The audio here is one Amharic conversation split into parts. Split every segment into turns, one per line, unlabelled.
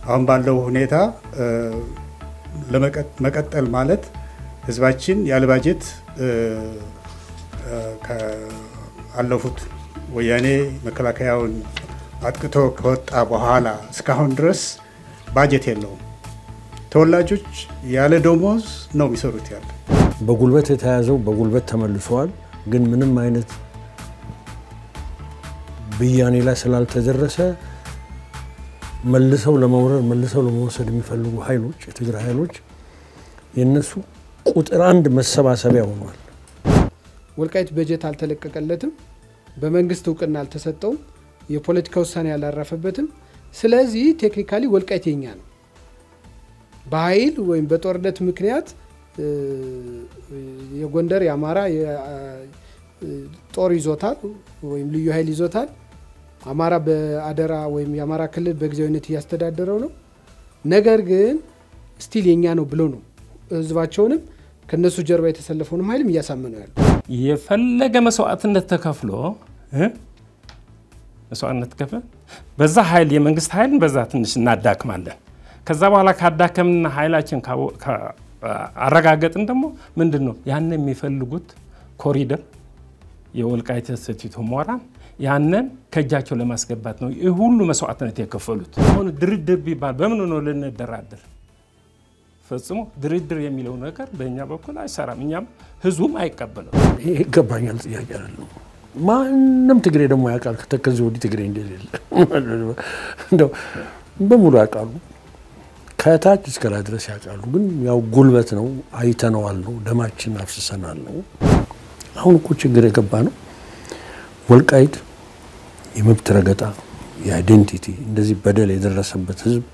አሁን ባለው ሁኔታ መቀጠል ማለት ህዝባችን ያለ ባጀት አለፉት ወያኔ መከላከያውን አጥቅቶ ከወጣ በኋላ እስካሁን ድረስ ባጀት የለውም። ተወላጆች ያለ ደሞዝ ነው የሚሰሩት ያለ
በጉልበት የተያዘው በጉልበት ተመልሰዋል። ግን ምንም አይነት ብያኔ ላይ ስላልተደረሰ መልሰው ለመውረር መልሰው ለመወሰድ የሚፈልጉ ኃይሎች የትግራይ ኃይሎች የእነሱ ቁጥር አንድ መሰባሰቢያ ሆኗል።
ወልቃይት በጀት አልተለቀቀለትም፣ በመንግስት እውቅና አልተሰጠውም፣ የፖለቲካ ውሳኔ አላረፈበትም። ስለዚህ ቴክኒካሊ ወልቃይት የኛ ነው። በኃይል ወይም በጦርነት ምክንያት የጎንደር የአማራ ጦር ይዞታል ወይም ልዩ ኃይል ይዞታል። አማራ በአደራ ወይም የአማራ ክልል በጊዜያዊነት እያስተዳደረው ነው። ነገር ግን ስቲል የኛ ነው ብሎ ነው ህዝባቸውንም ከነሱ ጀርባ የተሰለፈውንም ኃይልም እያሳመነው ያሉ
የፈለገ መስዋዕትነት ተከፍሎ መስዋዕትነት ከፍለ በዛ ኃይል የመንግስት ኃይልን በዛ ትንሽ እናዳክማለን። ከዛ በኋላ ካዳከምና ኃይላችን አረጋገጥን ደግሞ ምንድን ነው ያን የሚፈልጉት ኮሪደር የወልቃይት ሰቲት ሁመራን ያንን ከእጃቸው ለማስገባት ነው ይህ ሁሉ መስዋዕትነት የከፈሉት። አሁን ድርድር ቢባል በምን ነው ልንደራደር? ፈጽሞ ድርድር የሚለው ነገር በእኛ በኩል አይሰራም። እኛም ህዝቡም አይቀበለው።
ይሄ ይገባኛል ጥያቄ አይደለም። ማንም ትግሬ ደግሞ ያውቃል ከተከዚህ ወዲህ ትግሬ እንደሌለ እንደው በሙሉ ያውቃሉ። ከታች እስከ ላይ ድረስ ያውቃሉ። ግን ያው ጉልበት ነው፣ አይተነዋል ነው፣ ደማችን አፍስሰናል ነው። አሁን እኮ ችግር የገባ ነው። ወልቃይት የመብት ረገጣ፣ የአይዴንቲቲ እንደዚህ በደል የደረሰበት ህዝብ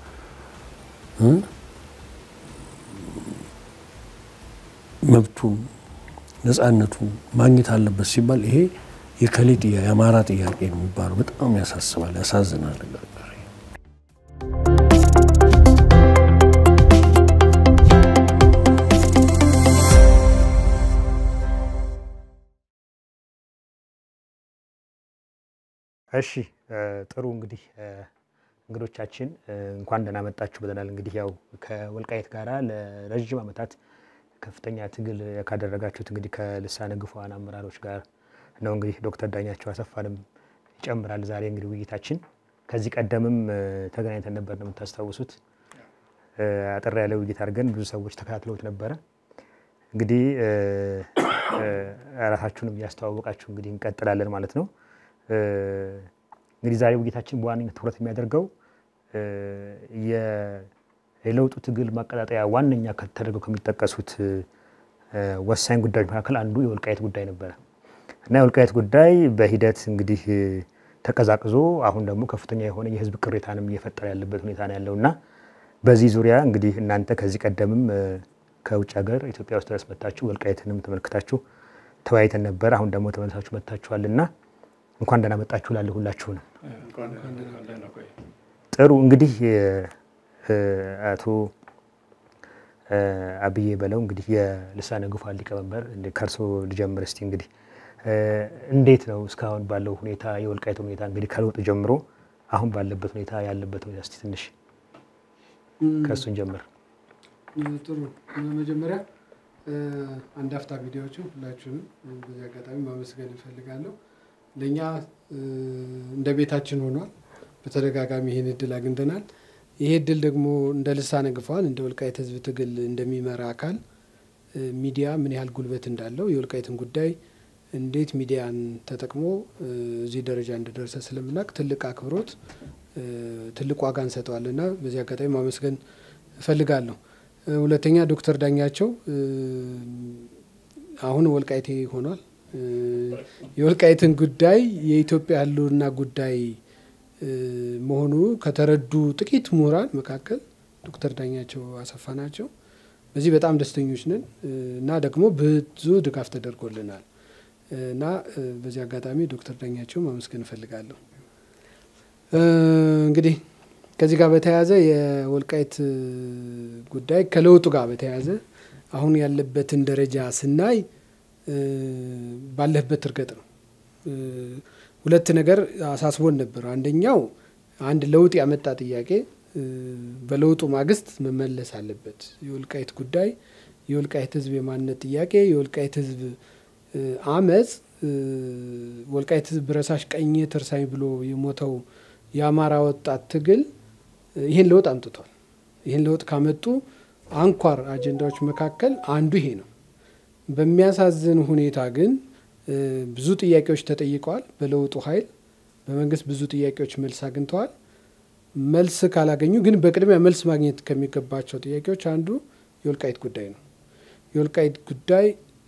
መብቱን ነፃነቱን ማግኘት አለበት ሲባል ይሄ የከሌ ጥያቄ የአማራ ጥያቄ ነው የሚባለው በጣም ያሳስባል፣ ያሳዝናል።
እሺ ጥሩ እንግዲህ እንግዶቻችን እንኳን ደህና መጣችሁ ብለናል። እንግዲህ ያው ከወልቃይት ጋራ ለረዥም ዓመታት ከፍተኛ ትግል ካደረጋችሁት እንግዲህ ከልሳነ ግፏን አመራሮች ጋር ነው እንግዲህ ዶክተር ዳኛቸው አሰፋንም ይጨምራል። ዛሬ እንግዲህ ውይይታችን ከዚህ ቀደምም ተገናኝተን ነበር ነው የምታስታውሱት። አጠር ያለ ውይይት አድርገን ብዙ ሰዎች ተከታትለውት ነበረ። እንግዲህ ራሳችሁንም እያስተዋወቃችሁ እንግዲህ እንቀጥላለን ማለት ነው። እንግዲህ ዛሬ ውይይታችን በዋነኝነት ትኩረት የሚያደርገው የለውጡ ትግል ማቀጣጠያ ዋነኛ ተደርገው ከሚጠቀሱት ወሳኝ ጉዳዮች መካከል አንዱ የወልቃየት ጉዳይ ነበረ እና የወልቃየት ጉዳይ በሂደት እንግዲህ ተቀዛቅዞ አሁን ደግሞ ከፍተኛ የሆነ የሕዝብ ቅሬታንም እየፈጠረ ያለበት ሁኔታ ነው ያለው እና በዚህ ዙሪያ እንግዲህ እናንተ ከዚህ ቀደምም ከውጭ ሀገር ኢትዮጵያ ውስጥ ድረስ መታችሁ ወልቃየትንም ተመልክታችሁ ተወያይተን ነበር። አሁን ደግሞ ተመልሳችሁ መጥታችኋል እና እንኳን ደህና መጣችሁ ላለ ሁላችሁንም። ጥሩ እንግዲህ አቶ አብዬ በለው እንግዲህ የልሳነ ግፏን ሊቀመንበር ከእርሶ ልጀምር እስቲ። እንግዲህ እንዴት ነው እስካሁን ባለው ሁኔታ የወልቃይት ሁኔታ እንግዲህ ከለውጥ ጀምሮ አሁን ባለበት ሁኔታ ያለበት ሁኔታ እስቲ ትንሽ ከእሱን ጀምር።
ጥሩ መጀመሪያ አንድ አፍታ ሚዲያዎቹ ሁላችሁንም በዚህ አጋጣሚ ማመስገን እፈልጋለሁ። ለእኛ እንደ ቤታችን ሆኗል። በተደጋጋሚ ይህን እድል አግኝተናል። ይሄ እድል ደግሞ እንደ ልሳነ ግፏን እንደ ወልቃይት ህዝብ ትግል እንደሚመራ አካል ሚዲያ ምን ያህል ጉልበት እንዳለው የወልቃይትን ጉዳይ እንዴት ሚዲያን ተጠቅሞ እዚህ ደረጃ እንደደረሰ ስለምናውቅ ትልቅ አክብሮት፣ ትልቅ ዋጋ እንሰጠዋለን እና በዚህ አጋጣሚ ማመስገን እፈልጋለሁ። ሁለተኛ ዶክተር ዳኛቸው አሁን ወልቃይቴ ሆኗል። የወልቃይትን ጉዳይ የኢትዮጵያ ህልውና ጉዳይ መሆኑ ከተረዱ ጥቂት ምሁራን መካከል ዶክተር ዳኛቸው አሰፋ ናቸው። በዚህ በጣም ደስተኞች ነን እና ደግሞ ብዙ ድጋፍ ተደርጎልናል እና በዚህ አጋጣሚ ዶክተር ዳኛቸው ማመስገን እፈልጋለሁ። እንግዲህ ከዚህ ጋር በተያያዘ የወልቃይት ጉዳይ ከለውጡ ጋር በተያያዘ አሁን ያለበትን ደረጃ ስናይ ባለህበት እርገጥ ነው። ሁለት ነገር አሳስቦን ነበር። አንደኛው አንድ ለውጥ ያመጣ ጥያቄ በለውጡ ማግስት መመለስ አለበት። የወልቃይት ጉዳይ የወልቃይት ህዝብ የማንነት ጥያቄ የወልቃይት ህዝብ አመፅ ወልቃይት ህዝብ ብረሳሽ ቀኜ ትርሳኝ ብሎ የሞተው የአማራ ወጣት ትግል ይህን ለውጥ አምጥቷል። ይህን ለውጥ ካመጡ አንኳር አጀንዳዎች መካከል አንዱ ይሄ ነው። በሚያሳዝን ሁኔታ ግን ብዙ ጥያቄዎች ተጠይቀዋል። በለውጡ ኃይል በመንግስት ብዙ ጥያቄዎች መልስ አግኝተዋል። መልስ ካላገኙ ግን በቅድሚያ መልስ ማግኘት ከሚገባቸው ጥያቄዎች አንዱ የወልቃይት ጉዳይ ነው። የወልቃይት ጉዳይ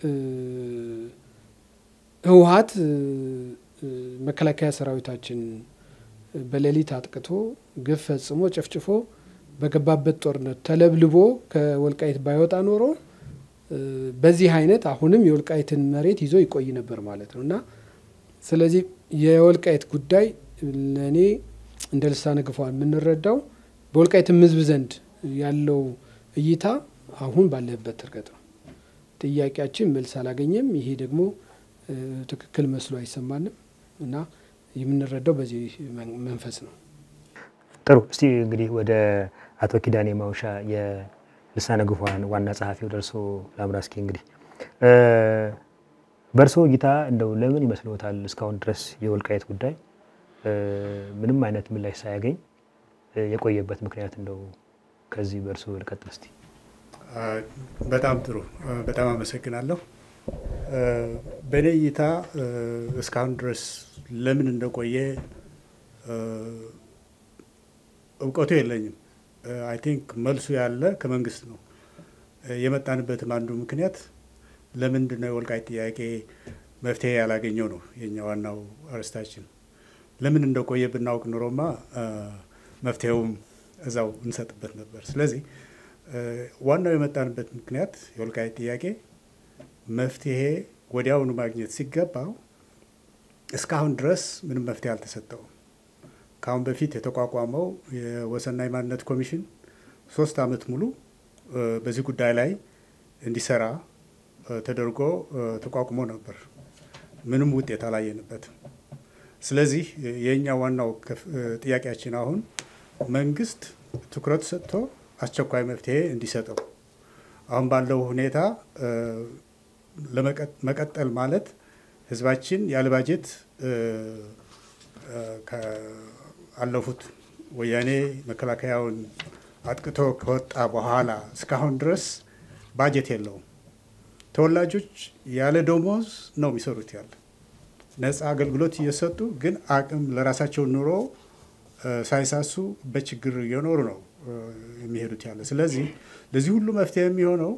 ህወሀት መከላከያ ሰራዊታችን በሌሊት አጥቅቶ ግፍ ፈጽሞ ጨፍጭፎ በገባበት ጦርነት ተለብልቦ ከወልቃይት ባይወጣ ኖሮ በዚህ አይነት አሁንም የወልቃይትን መሬት ይዞ ይቆይ ነበር ማለት ነው እና ስለዚህ የወልቃይት ጉዳይ ለእኔ እንደ ልሳነ ግፏን የምንረዳው በወልቃይትም ህዝብ ዘንድ ያለው እይታ አሁን ባለበት እርገጥ ነው። ጥያቄያችን መልስ አላገኘም። ይሄ ደግሞ ትክክል መስሎ አይሰማንም እና የምንረዳው በዚህ መንፈስ ነው።
ጥሩ። እስቲ እንግዲህ ወደ አቶ ኪዳኔ ማውሻ የልሳነ ግፏን ዋና ጸሐፊ ወደ እርስዎ ላምራ። እስኪ እንግዲህ በእርስዎ እይታ እንደው ለምን ይመስልዎታል እስካሁን ድረስ የወልቃይት ጉዳይ ምንም አይነት ምላሽ ሳያገኝ የቆየበት ምክንያት እንደው ከዚህ በእርስዎ ልቀጥል እስቲ።
በጣም ጥሩ፣ በጣም አመሰግናለሁ። በእኔ እይታ እስካሁን ድረስ ለምን እንደቆየ እውቀቱ የለኝም። አይ ቲንክ መልሱ ያለ ከመንግስት ነው። የመጣንበትም አንዱ ምክንያት ለምንድን ነው የወልቃይት ጥያቄ መፍትሄ ያላገኘው ነው የኛ ዋናው አርስታችን። ለምን እንደቆየ ብናውቅ ኑሮማ መፍትሄውም እዛው እንሰጥበት ነበር። ስለዚህ ዋናው የመጣንበት ምክንያት የወልቃይት ጥያቄ መፍትሄ ወዲያውኑ ማግኘት ሲገባው እስካሁን ድረስ ምንም መፍትሄ አልተሰጠውም። ከአሁን በፊት የተቋቋመው የወሰንና የማንነት ኮሚሽን ሶስት ዓመት ሙሉ በዚህ ጉዳይ ላይ እንዲሰራ ተደርጎ ተቋቁሞ ነበር። ምንም ውጤት አላየንበትም። ስለዚህ የእኛ ዋናው ጥያቄያችን አሁን መንግስት ትኩረት ሰጥቶ አስቸኳይ መፍትሄ እንዲሰጠው አሁን ባለው ሁኔታ ለመቀጠል ማለት ህዝባችን ያለ ባጀት አለፉት ወያኔ መከላከያውን አጥቅቶ ከወጣ በኋላ እስካሁን ድረስ ባጀት የለውም። ተወላጆች ያለ ደሞዝ ነው የሚሰሩት ያለ ነፃ አገልግሎት እየሰጡ ግን አቅም ለራሳቸው ኑሮ ሳይሳሱ በችግር እየኖሩ ነው የሚሄዱት ያለ። ስለዚህ ለዚህ ሁሉ መፍትሄ የሚሆነው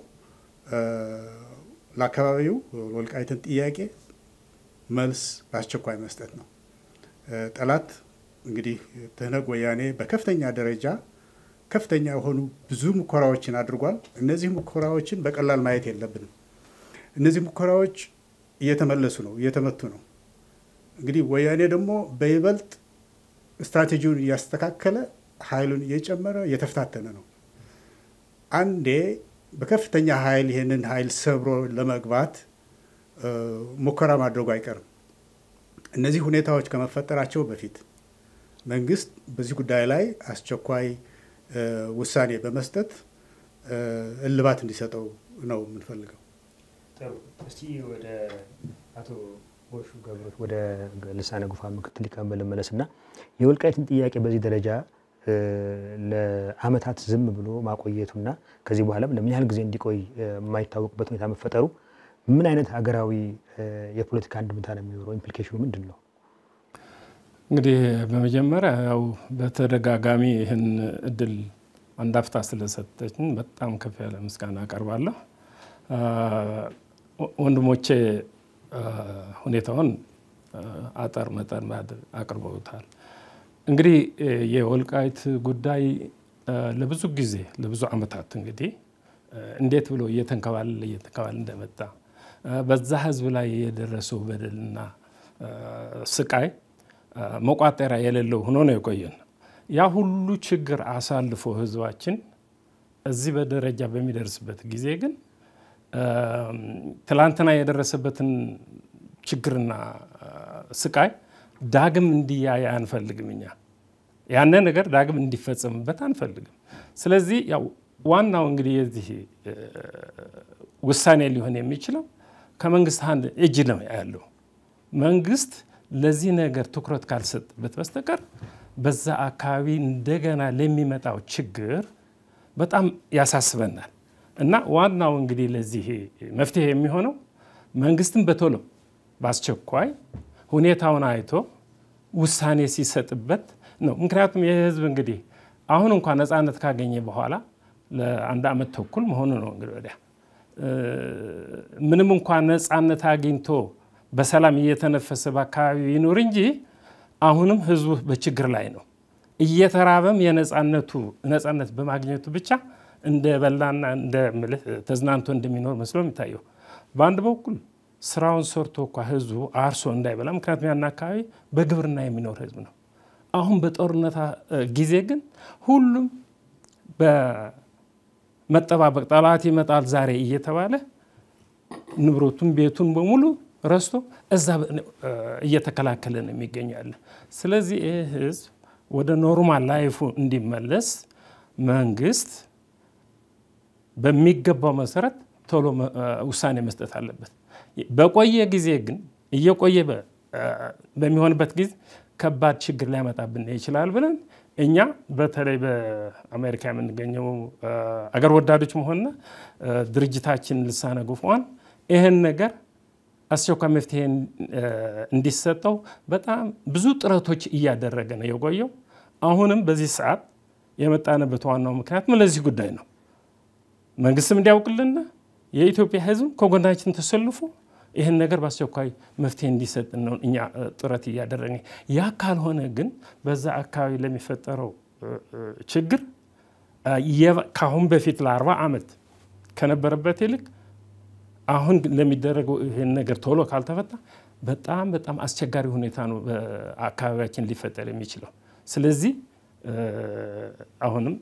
ለአካባቢው ወልቃይትን ጥያቄ መልስ በአስቸኳይ መስጠት ነው። ጠላት እንግዲህ ትህነግ ወያኔ በከፍተኛ ደረጃ ከፍተኛ የሆኑ ብዙ ሙከራዎችን አድርጓል። እነዚህ ሙከራዎችን በቀላል ማየት የለብንም። እነዚህ ሙከራዎች እየተመለሱ ነው፣ እየተመቱ ነው። እንግዲህ ወያኔ ደግሞ በይበልጥ ስትራቴጂውን እያስተካከለ ኃይሉን እየጨመረ እየተፈታተነ ነው። አንዴ በከፍተኛ ኃይል ይህንን ኃይል ሰብሮ ለመግባት ሙከራ ማድረጉ አይቀርም። እነዚህ ሁኔታዎች ከመፈጠራቸው በፊት መንግስት በዚህ ጉዳይ ላይ አስቸኳይ ውሳኔ በመስጠት እልባት እንዲሰጠው ነው የምንፈልገው።
እስቲ ወደ አቶ ጎሹ ገብሮት ወደ ልሳነ ጉፋን ምክትል ሊቀመንበር ልመለስ እና የወልቃይትን ጥያቄ በዚህ ደረጃ ለአመታት ዝም ብሎ ማቆየቱና ከዚህ በኋላም ለምን ያህል ጊዜ እንዲቆይ የማይታወቅበት ሁኔታ መፈጠሩ ምን አይነት ሀገራዊ የፖለቲካ አንድምታ ነው የሚኖረው? ኢምፕሊኬሽኑ ምንድን ነው?
እንግዲህ በመጀመሪያ ያው በተደጋጋሚ ይህን እድል አንድ አፍታ ስለሰጠችን በጣም ከፍ ያለ ምስጋና አቀርባለሁ። ወንድሞቼ ሁኔታውን አጠር መጠን አቅርበውታል። እንግዲህ የወልቃይት ጉዳይ ለብዙ ጊዜ ለብዙ ዓመታት እንግዲህ እንዴት ብሎ እየተንከባለለ እየተንከባለለ እንደመጣ በዛ ህዝብ ላይ የደረሰው በደልና ስቃይ መቋጠሪያ የሌለው ሆኖ ነው የቆየን። ያ ሁሉ ችግር አሳልፎ ህዝባችን እዚህ በደረጃ በሚደርስበት ጊዜ ግን ትላንትና የደረሰበትን ችግርና ስቃይ ዳግም እንዲያይ አንፈልግም። እኛ ያነ ነገር ዳግም እንዲፈጸምበት አንፈልግም። ስለዚህ ያው ዋናው እንግዲህ የዚህ ውሳኔ ሊሆን የሚችለው ከመንግስት አንድ እጅ ነው ያለው። መንግስት ለዚህ ነገር ትኩረት ካልሰጥበት በስተቀር በዛ አካባቢ እንደገና ለሚመጣው ችግር በጣም ያሳስበናል እና ዋናው እንግዲህ ለዚህ መፍትሄ የሚሆነው መንግስትን በቶሎ በአስቸኳይ ሁኔታውን አይቶ ውሳኔ ሲሰጥበት ነው። ምክንያቱም ይህ ህዝብ እንግዲህ አሁን እንኳን ነፃነት ካገኘ በኋላ ለአንድ ዓመት ተኩል መሆኑ ነው እንግዲህ ወዲያ ምንም እንኳን ነፃነት አግኝቶ በሰላም እየተነፈሰ በአካባቢ ይኑር እንጂ አሁንም ህዝቡ በችግር ላይ ነው። እየተራበም የነፃነቱ ነፃነት በማግኘቱ ብቻ እንደ በላና እንደ ምልህ ተዝናንቶ እንደሚኖር መስሎ የሚታየው በአንድ በኩል ስራውን ሰርቶ እኳ ህዝቡ አርሶ እንዳይበላ፣ ምክንያቱም ያን አካባቢ በግብርና የሚኖር ህዝብ ነው። አሁን በጦርነት ጊዜ ግን ሁሉም በመጠባበቅ ጠላት ይመጣል ዛሬ እየተባለ ንብረቱን ቤቱን በሙሉ ረስቶ እዛ እየተከላከለ ነው የሚገኛለ። ስለዚህ ይህ ህዝብ ወደ ኖርማል ላይፉ እንዲመለስ መንግስት በሚገባው መሰረት ቶሎ ውሳኔ መስጠት አለበት። በቆየ ጊዜ ግን እየቆየ በሚሆንበት ጊዜ ከባድ ችግር ሊያመጣብን ይችላል ብለን እኛ በተለይ በአሜሪካ የምንገኘው አገር ወዳዶች መሆንና ድርጅታችን ልሳነ ጉፍዋን ይህን ነገር አስቸኳይ መፍትሄ እንዲሰጠው በጣም ብዙ ጥረቶች እያደረገ ነው የቆየው። አሁንም በዚህ ሰዓት የመጣንበት ዋናው ምክንያትም ለዚህ ጉዳይ ነው። መንግስትም እንዲያውቅልና የኢትዮጵያ ህዝብ ከጎናችን ተሰልፎ ይህን ነገር በአስቸኳይ መፍትሄ እንዲሰጥ ነው እኛ ጥረት እያደረገ። ያ ካልሆነ ግን በዛ አካባቢ ለሚፈጠረው ችግር ከአሁን በፊት ለአርባ ዓመት ከነበረበት ይልቅ አሁን ለሚደረገው ይህን ነገር ቶሎ ካልተፈታ በጣም በጣም አስቸጋሪ ሁኔታ ነው በአካባቢያችን ሊፈጠር የሚችለው። ስለዚህ አሁንም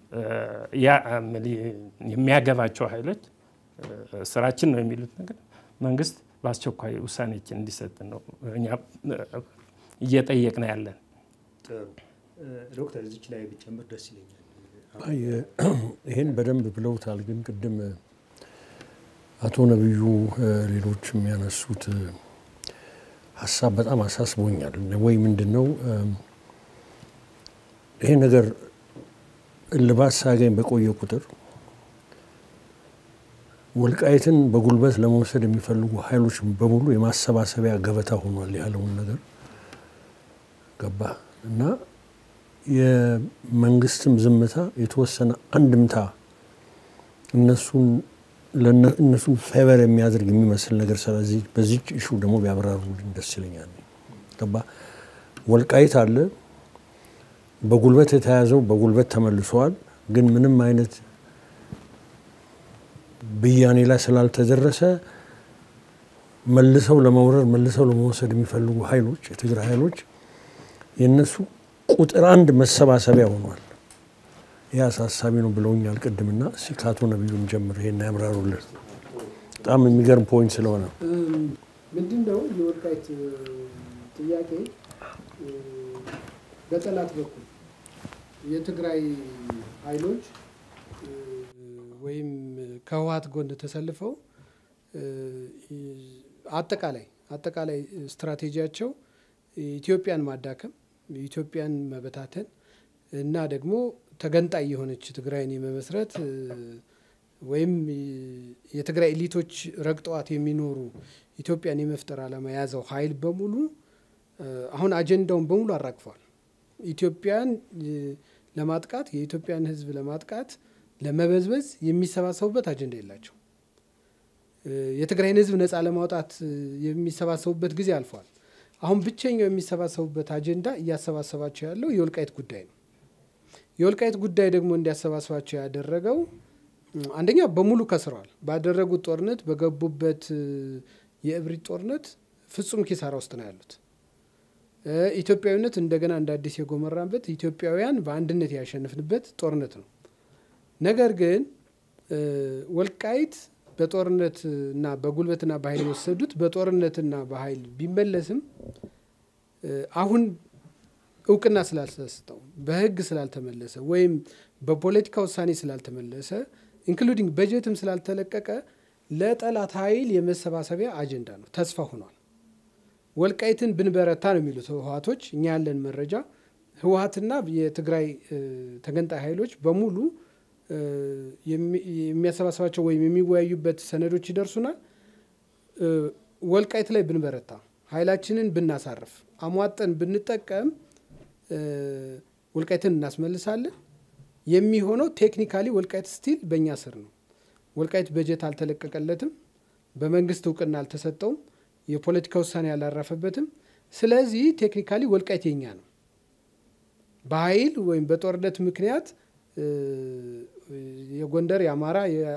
የሚያገባቸው ኃይሎች ስራችን ነው የሚሉት ነገር መንግስት በአስቸኳይ ውሳኔችን እንዲሰጥ ነው እኛ እየጠየቅን ያለን።
ዶክተር እዚች ላይ ብጨምር ደስ ይለኛል።
ይህን በደንብ ብለውታል። ግን ቅድም አቶ ነቢዩ ሌሎች የሚያነሱት ሀሳብ በጣም አሳስቦኛል። ወይ ምንድን ነው ይሄ ነገር እልባት ሳያገኝ በቆየ ቁጥር ወልቃይትን በጉልበት ለመውሰድ የሚፈልጉ ኃይሎች በሙሉ የማሰባሰቢያ ገበታ ሆኗል ያለውን ነገር ገባ እና የመንግስትም ዝምታ የተወሰነ አንድምታ እነሱን እነሱን ፌቨር የሚያደርግ የሚመስል ነገር ስለዚህ በዚች እሹ ደግሞ ቢያብራሩልኝ ደስ ይለኛል። ገባ ወልቃይት አለ በጉልበት የተያዘው በጉልበት ተመልሰዋል። ግን ምንም አይነት ብያኔ ላይ ስላልተደረሰ መልሰው ለመውረር መልሰው ለመውሰድ የሚፈልጉ ኃይሎች የትግራይ ኃይሎች የእነሱ ቁጥር አንድ መሰባሰቢያ ሆኗል። ይህ አሳሳቢ ነው ብለውኛል ቅድምና። እስኪ ከአቶ ነቢዩን ጀምር ይሄን ያብራሩልን። በጣም የሚገርም ፖይንት ስለሆነ
ምንድን ነው የወልቃይት ጥያቄ በጠላት በኩል የትግራይ ኃይሎች ወይም ከህወሓት ጎን ተሰልፈው አጠቃላይ አጠቃላይ ስትራቴጂያቸው ኢትዮጵያን ማዳከም፣ ኢትዮጵያን መበታተን እና ደግሞ ተገንጣይ የሆነች ትግራይን የመመስረት ወይም የትግራይ ኤሊቶች ረግጠዋት የሚኖሩ ኢትዮጵያን የመፍጠር ዓላማ የያዘው ኃይል በሙሉ አሁን አጀንዳውን በሙሉ አራግፏል። ኢትዮጵያን ለማጥቃት የኢትዮጵያን ሕዝብ ለማጥቃት ለመበዝበዝ የሚሰባሰቡበት አጀንዳ የላቸው። የትግራይን ሕዝብ ነፃ ለማውጣት የሚሰባሰቡበት ጊዜ አልፏል። አሁን ብቸኛው የሚሰባሰቡበት አጀንዳ እያሰባሰባቸው ያለው የወልቃይት ጉዳይ ነው። የወልቃይት ጉዳይ ደግሞ እንዲያሰባስባቸው ያደረገው አንደኛ በሙሉ ከስረዋል። ባደረጉት ጦርነት በገቡበት የእብሪት ጦርነት ፍጹም ኪሳራ ውስጥ ነው ያሉት። ኢትዮጵያዊነት እንደገና እንደ አዲስ የጎመራበት ኢትዮጵያውያን በአንድነት ያሸንፍንበት ጦርነት ነው። ነገር ግን ወልቃይት በጦርነትና በጉልበትና በኃይል የወሰዱት በጦርነትና በኃይል ቢመለስም አሁን እውቅና ስላልተሰጠው በህግ ስላልተመለሰ ወይም በፖለቲካ ውሳኔ ስላልተመለሰ ኢንክሉዲንግ በጀትም ስላልተለቀቀ ለጠላት ኃይል የመሰባሰቢያ አጀንዳ ነው፣ ተስፋ ሆኗል። ወልቃይትን ብንበረታ ነው የሚሉት ህወሀቶች። እኛ ያለን መረጃ ህወሀትና የትግራይ ተገንጣይ ኃይሎች በሙሉ የሚያሰባስባቸው ወይም የሚወያዩበት ሰነዶች ይደርሱናል። ወልቃይት ላይ ብንበረታ፣ ኃይላችንን ብናሳርፍ፣ አሟጠን ብንጠቀም ወልቃይትን እናስመልሳለን። የሚሆነው ቴክኒካሊ ወልቃይት ስቲል በእኛ ስር ነው። ወልቃይት በጀት አልተለቀቀለትም፣ በመንግስት እውቅና አልተሰጠውም፣ የፖለቲካ ውሳኔ አላረፈበትም። ስለዚህ ቴክኒካሊ ወልቃይት የኛ ነው። በኃይል ወይም በጦርነት ምክንያት የጎንደር የአማራ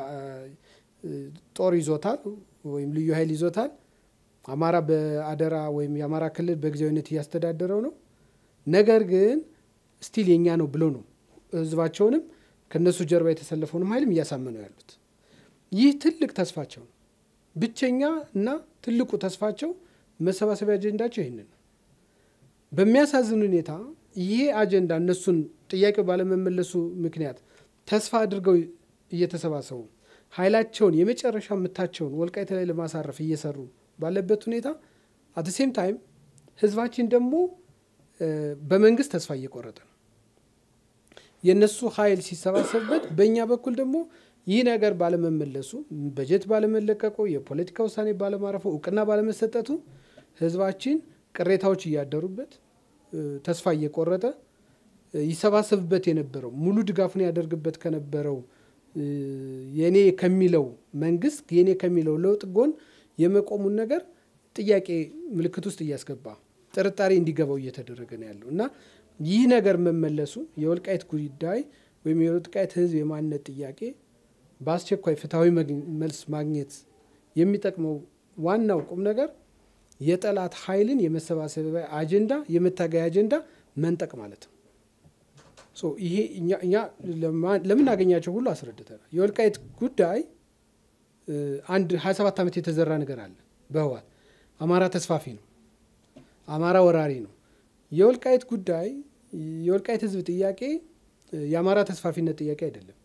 ጦር ይዞታል ወይም ልዩ ኃይል ይዞታል። አማራ በአደራ ወይም የአማራ ክልል በጊዜያዊነት እያስተዳደረው ነው። ነገር ግን ስቲል የኛ ነው ብሎ ነው ህዝባቸውንም ከነሱ ጀርባ የተሰለፈውንም ኃይልም እያሳመነው ያሉት። ይህ ትልቅ ተስፋቸው ነው። ብቸኛ እና ትልቁ ተስፋቸው መሰባሰቢያ አጀንዳቸው ይህንን ነው። በሚያሳዝን ሁኔታ ይሄ አጀንዳ እነሱን ጥያቄው ባለመመለሱ ምክንያት ተስፋ አድርገው እየተሰባሰቡ ኃይላቸውን የመጨረሻ ምታቸውን ወልቃይት ላይ ለማሳረፍ እየሰሩ ባለበት ሁኔታ አት ሴም ታይም ህዝባችን ደግሞ በመንግስት ተስፋ እየቆረጠ ነው። የእነሱ ኃይል ሲሰባሰብበት፣ በእኛ በኩል ደግሞ ይህ ነገር ባለመመለሱ፣ በጀት ባለመለቀቁ፣ የፖለቲካ ውሳኔ ባለማረፉ፣ እውቅና ባለመሰጠቱ ህዝባችን ቅሬታዎች እያደሩበት ተስፋ እየቆረጠ ይሰባሰብበት የነበረው ሙሉ ድጋፉን ያደርግበት ከነበረው የኔ ከሚለው መንግስት የኔ ከሚለው ለውጥ ጎን የመቆሙን ነገር ጥያቄ ምልክት ውስጥ እያስገባ ጥርጣሬ እንዲገባው እየተደረገ ነው ያለው እና ይህ ነገር መመለሱ የወልቃይት ጉዳይ ወይም የወልቃይት ህዝብ የማንነት ጥያቄ በአስቸኳይ ፍትሐዊ መልስ ማግኘት የሚጠቅመው ዋናው ቁም ነገር የጠላት ኃይልን የመሰባሰቢያ አጀንዳ የመታገያ አጀንዳ መንጠቅ ማለት ነው። ይሄ እኛ ለምናገኛቸው ሁሉ አስረድተናል። የወልቃይት ጉዳይ አንድ 27 ዓመት የተዘራ ነገር አለ በህዋት አማራ ተስፋፊ ነው፣ አማራ ወራሪ ነው። የወልቃይት ጉዳይ የወልቃይት ህዝብ ጥያቄ የአማራ ተስፋፊነት ጥያቄ አይደለም።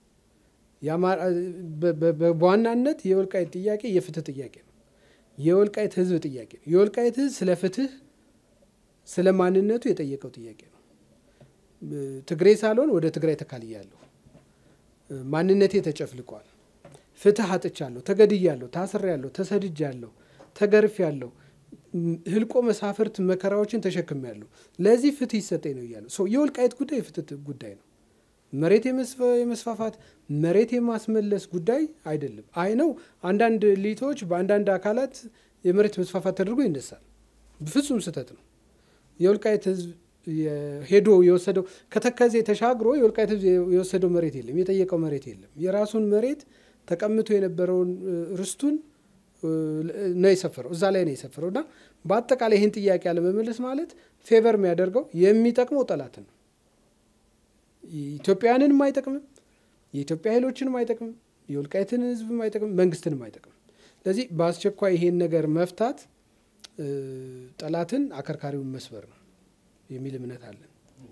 በዋናነት የወልቃይት ጥያቄ የፍትህ ጥያቄ ነው። የወልቃይት ህዝብ ጥያቄ ነው። የወልቃይት ህዝብ ስለ ፍትህ፣ ስለ ማንነቱ የጠየቀው ጥያቄ ነው። ትግሬ ሳልሆን ወደ ትግራይ ተካልያለሁ፣ ማንነቴ ተጨፍልቋል፣ ፍትህ አጥቻለሁ፣ ተገድያለሁ፣ ታስሬያለሁ፣ ተሰድጃለሁ፣ ተገርፌያለሁ፣ ህልቆ መሳፍርት መከራዎችን ተሸክሜያለሁ፣ ለዚህ ፍትህ ይሰጠኝ ነው እያለ የወልቃይት ጉዳይ የፍትህ ጉዳይ ነው። መሬት የመስፋፋት መሬት የማስመለስ ጉዳይ አይደለም። አይ ነው አንዳንድ ሊቶች በአንዳንድ አካላት የመሬት መስፋፋት ተደርጎ ይነሳል። ፍጹም ስህተት ነው። የወልቃይት ህዝብ ሄዶ የወሰደው ከተከዜ ተሻግሮ የወልቃይት ህዝብ የወሰደው መሬት የለም፣ የጠየቀው መሬት የለም። የራሱን መሬት ተቀምቶ የነበረውን ርስቱን ነው የሰፈረው፣ እዛ ላይ ነው የሰፈረው እና በአጠቃላይ ይህን ጥያቄ አለመመለስ ማለት ፌቨር የሚያደርገው የሚጠቅመው ጠላትን ነው። ኢትዮጵያውያንንም አይጠቅምም፣ የኢትዮጵያ ኃይሎችንም አይጠቅምም፣ የወልቃይትን ህዝብም አይጠቅምም፣ መንግስትንም አይጠቅምም። ስለዚህ በአስቸኳይ ይሄን ነገር መፍታት ጠላትን አከርካሪውን መስበር ነው የሚል እምነት አለን።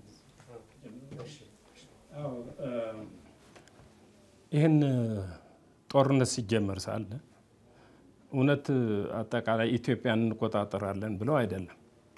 ይህን ጦርነት ሲጀመር ሳለ እውነት አጠቃላይ ኢትዮጵያን እንቆጣጠራለን ብለው አይደለም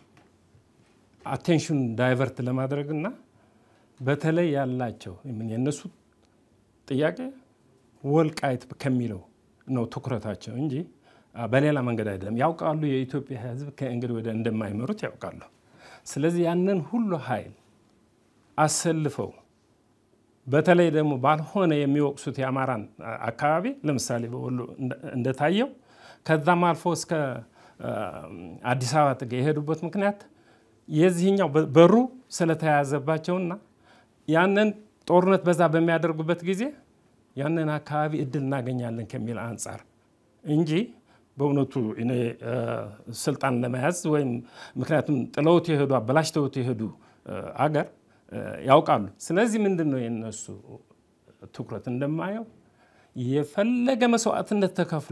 አቴንሽን ዳይቨርት ለማድረግና በተለይ ያላቸው የእነሱ ጥያቄ ወልቃይት ከሚለው ነው ትኩረታቸው እንጂ በሌላ መንገድ አይደለም። ያውቃሉ የኢትዮጵያ ህዝብ ከእንግዲህ ወደ እንደማይመሩት ያውቃሉ። ስለዚህ ያንን ሁሉ ኃይል አሰልፈው በተለይ ደግሞ ባልሆነ የሚወቅሱት የአማራን አካባቢ ለምሳሌ በወሎ እንደታየው ከዛም አልፎ እስከ አዲስ አበባ የሄዱበት ምክንያት የዚህኛው በሩ ስለተያያዘባቸውና ያንን ጦርነት በዛ በሚያደርጉበት ጊዜ ያንን አካባቢ እድል እናገኛለን ከሚል አንጻር እንጂ በእውነቱ እኔ ስልጣን ለመያዝ ወይም ምክንያቱም ጥለውት የሄዱ አበላሽተውት የሄዱ አገር ያውቃሉ። ስለዚህ ምንድን ነው የነሱ ትኩረት እንደማየው የፈለገ መስዋዕትነት ተከፍሎ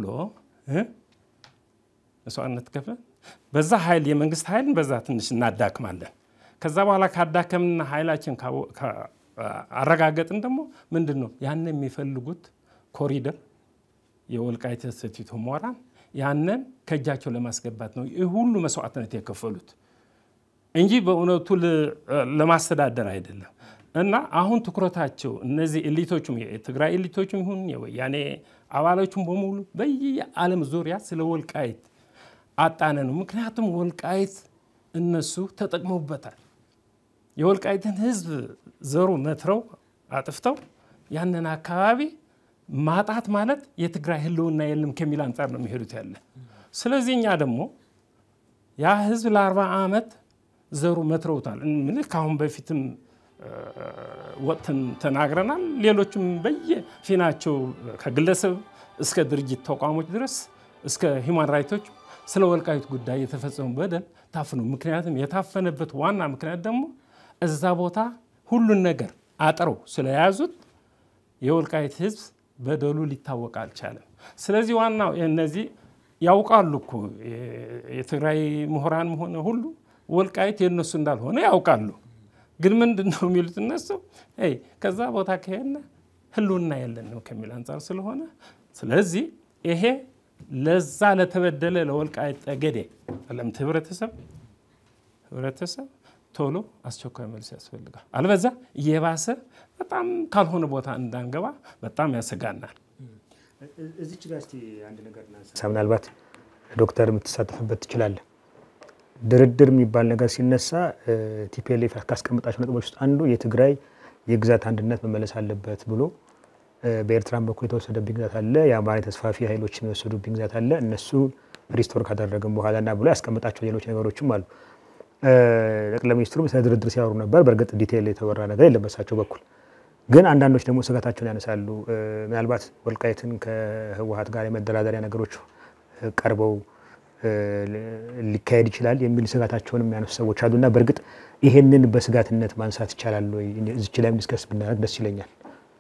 መስዋዕትነት ተከፍለ በዛ ኃይል የመንግስት ኃይልን በዛ ትንሽ እናዳክማለን። ከዛ በኋላ ካዳከምና ኃይላችን አረጋገጥን ደግሞ ምንድን ነው ያን የሚፈልጉት ኮሪደር የወልቃይት ሰቲት ሁመራን ያንን ከእጃቸው ለማስገባት ነው ይህ ሁሉ መስዋዕትነት የከፈሉት እንጂ በእውነቱ ለማስተዳደር አይደለም። እና አሁን ትኩረታቸው እነዚህ ኤሊቶቹም የትግራይ ኤሊቶቹም ይሁን የወያኔ አባሎቹም በሙሉ በየዓለም ዙሪያ ስለ ወልቃይት አጣነ ነው። ምክንያቱም ወልቃይት እነሱ ተጠቅመውበታል። የወልቃይትን ሕዝብ ዘሩ መትረው አጥፍተው ያንን አካባቢ ማጣት ማለት የትግራይ ህልውና የለም ከሚል አንጻር ነው የሚሄዱት ያለ። ስለዚህ እኛ ደግሞ ያ ህዝብ ለአርባ ዓመት ዘሩ መትረውታል። ምን ከአሁን በፊትም ወጥተን ተናግረናል። ሌሎችም በየፊናቸው ከግለሰብ እስከ ድርጅት ተቋሞች ድረስ እስከ ሂውማን ራይቶች ስለ ወልቃይት ጉዳይ የተፈጸሙ በደል ታፍኖ ምክንያቱም የታፈነበት ዋና ምክንያት ደግሞ እዛ ቦታ ሁሉን ነገር አጥረው ስለያዙት የወልቃይት ህዝብ በደሉ ሊታወቅ አልቻለም። ስለዚህ ዋናው እነዚህ ያውቃሉ እኮ የትግራይ ምሁራን ሆነ ሁሉ ወልቃይት የእነሱ እንዳልሆነ ያውቃሉ። ግን ምንድን ነው የሚሉት እነሱ ከዛ ቦታ ከሄድን ህልውና የለን ነው ከሚል አንጻር ስለሆነ ስለዚህ ይሄ ለዛ ለተበደለ ለወልቃይት ጠገዴ ለምት ህብረተሰብ ህብረተሰብ ቶሎ አስቸኳይ መልስ ያስፈልጋል። አልበዛ እየባሰ በጣም ካልሆነ ቦታ እንዳንገባ በጣም ያሰጋናል።
እዚች ጋር እስቲ አንድ ነገር እናንሳ። ምናልባት ዶክተር የምትሳተፍበት ትችላለህ። ድርድር የሚባል ነገር ሲነሳ ቲፒኤልኤፍ ካስቀመጣቸው ነጥቦች ውስጥ አንዱ የትግራይ የግዛት አንድነት መመለስ አለበት ብሎ በኤርትራም በኩል የተወሰደብኝ ግዛት አለ፣ የአማራ ተስፋፊ ኃይሎችን የወሰዱብኝ ግዛት አለ፣ እነሱ ሪስቶር ካደረግን በኋላ እና ብሎ ያስቀመጣቸው ሌሎች ነገሮችም አሉ። ጠቅላይ ሚኒስትሩም ስለ ድርድር ሲያወሩ ነበር። በእርግጥ ዲቴይል የተወራ ነገር የለም በሳቸው በኩል ግን አንዳንዶች ደግሞ ስጋታቸውን ያነሳሉ። ምናልባት ወልቃይትን ከህወሀት ጋር የመደራደሪያ ነገሮች ቀርበው ሊካሄድ ይችላል የሚል ስጋታቸውን የሚያነሱ ሰዎች አሉና በእርግጥ ይሄንን በስጋትነት ማንሳት ይቻላል ወይ? እዚች ላይም ዲስከስ ብናደርግ ደስ ይለኛል።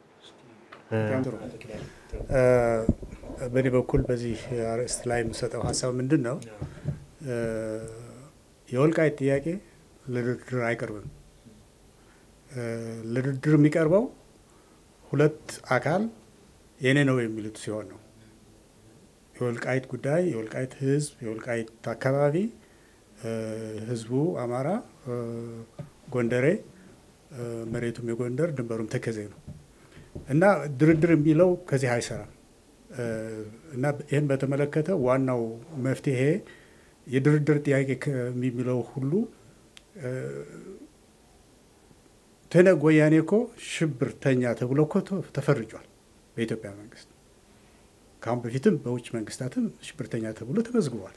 በእኔ በኩል በዚህ አርዕስት ላይ የምሰጠው ሀሳብ ምንድን ነው? የወልቃይት ጥያቄ ለድርድር አይቀርብም። ለድርድር የሚቀርበው ሁለት አካል የኔ ነው የሚሉት ሲሆን ነው። የወልቃይት ጉዳይ የወልቃይት ህዝብ የወልቃይት አካባቢ ህዝቡ አማራ፣ ጎንደሬ፣ መሬቱም የጎንደር ድንበሩም ተከዜ ነው እና ድርድር የሚለው ከዚህ አይሰራም እና ይህን በተመለከተ ዋናው መፍትሄ የድርድር ጥያቄ የሚለው ሁሉ ትህነግ ወያኔ እኮ ሽብርተኛ ተብሎ እኮ ተፈርጇል በኢትዮጵያ መንግስት። ከአሁን በፊትም በውጭ መንግስታትም ሽብርተኛ ተብሎ ተመዝግቧል።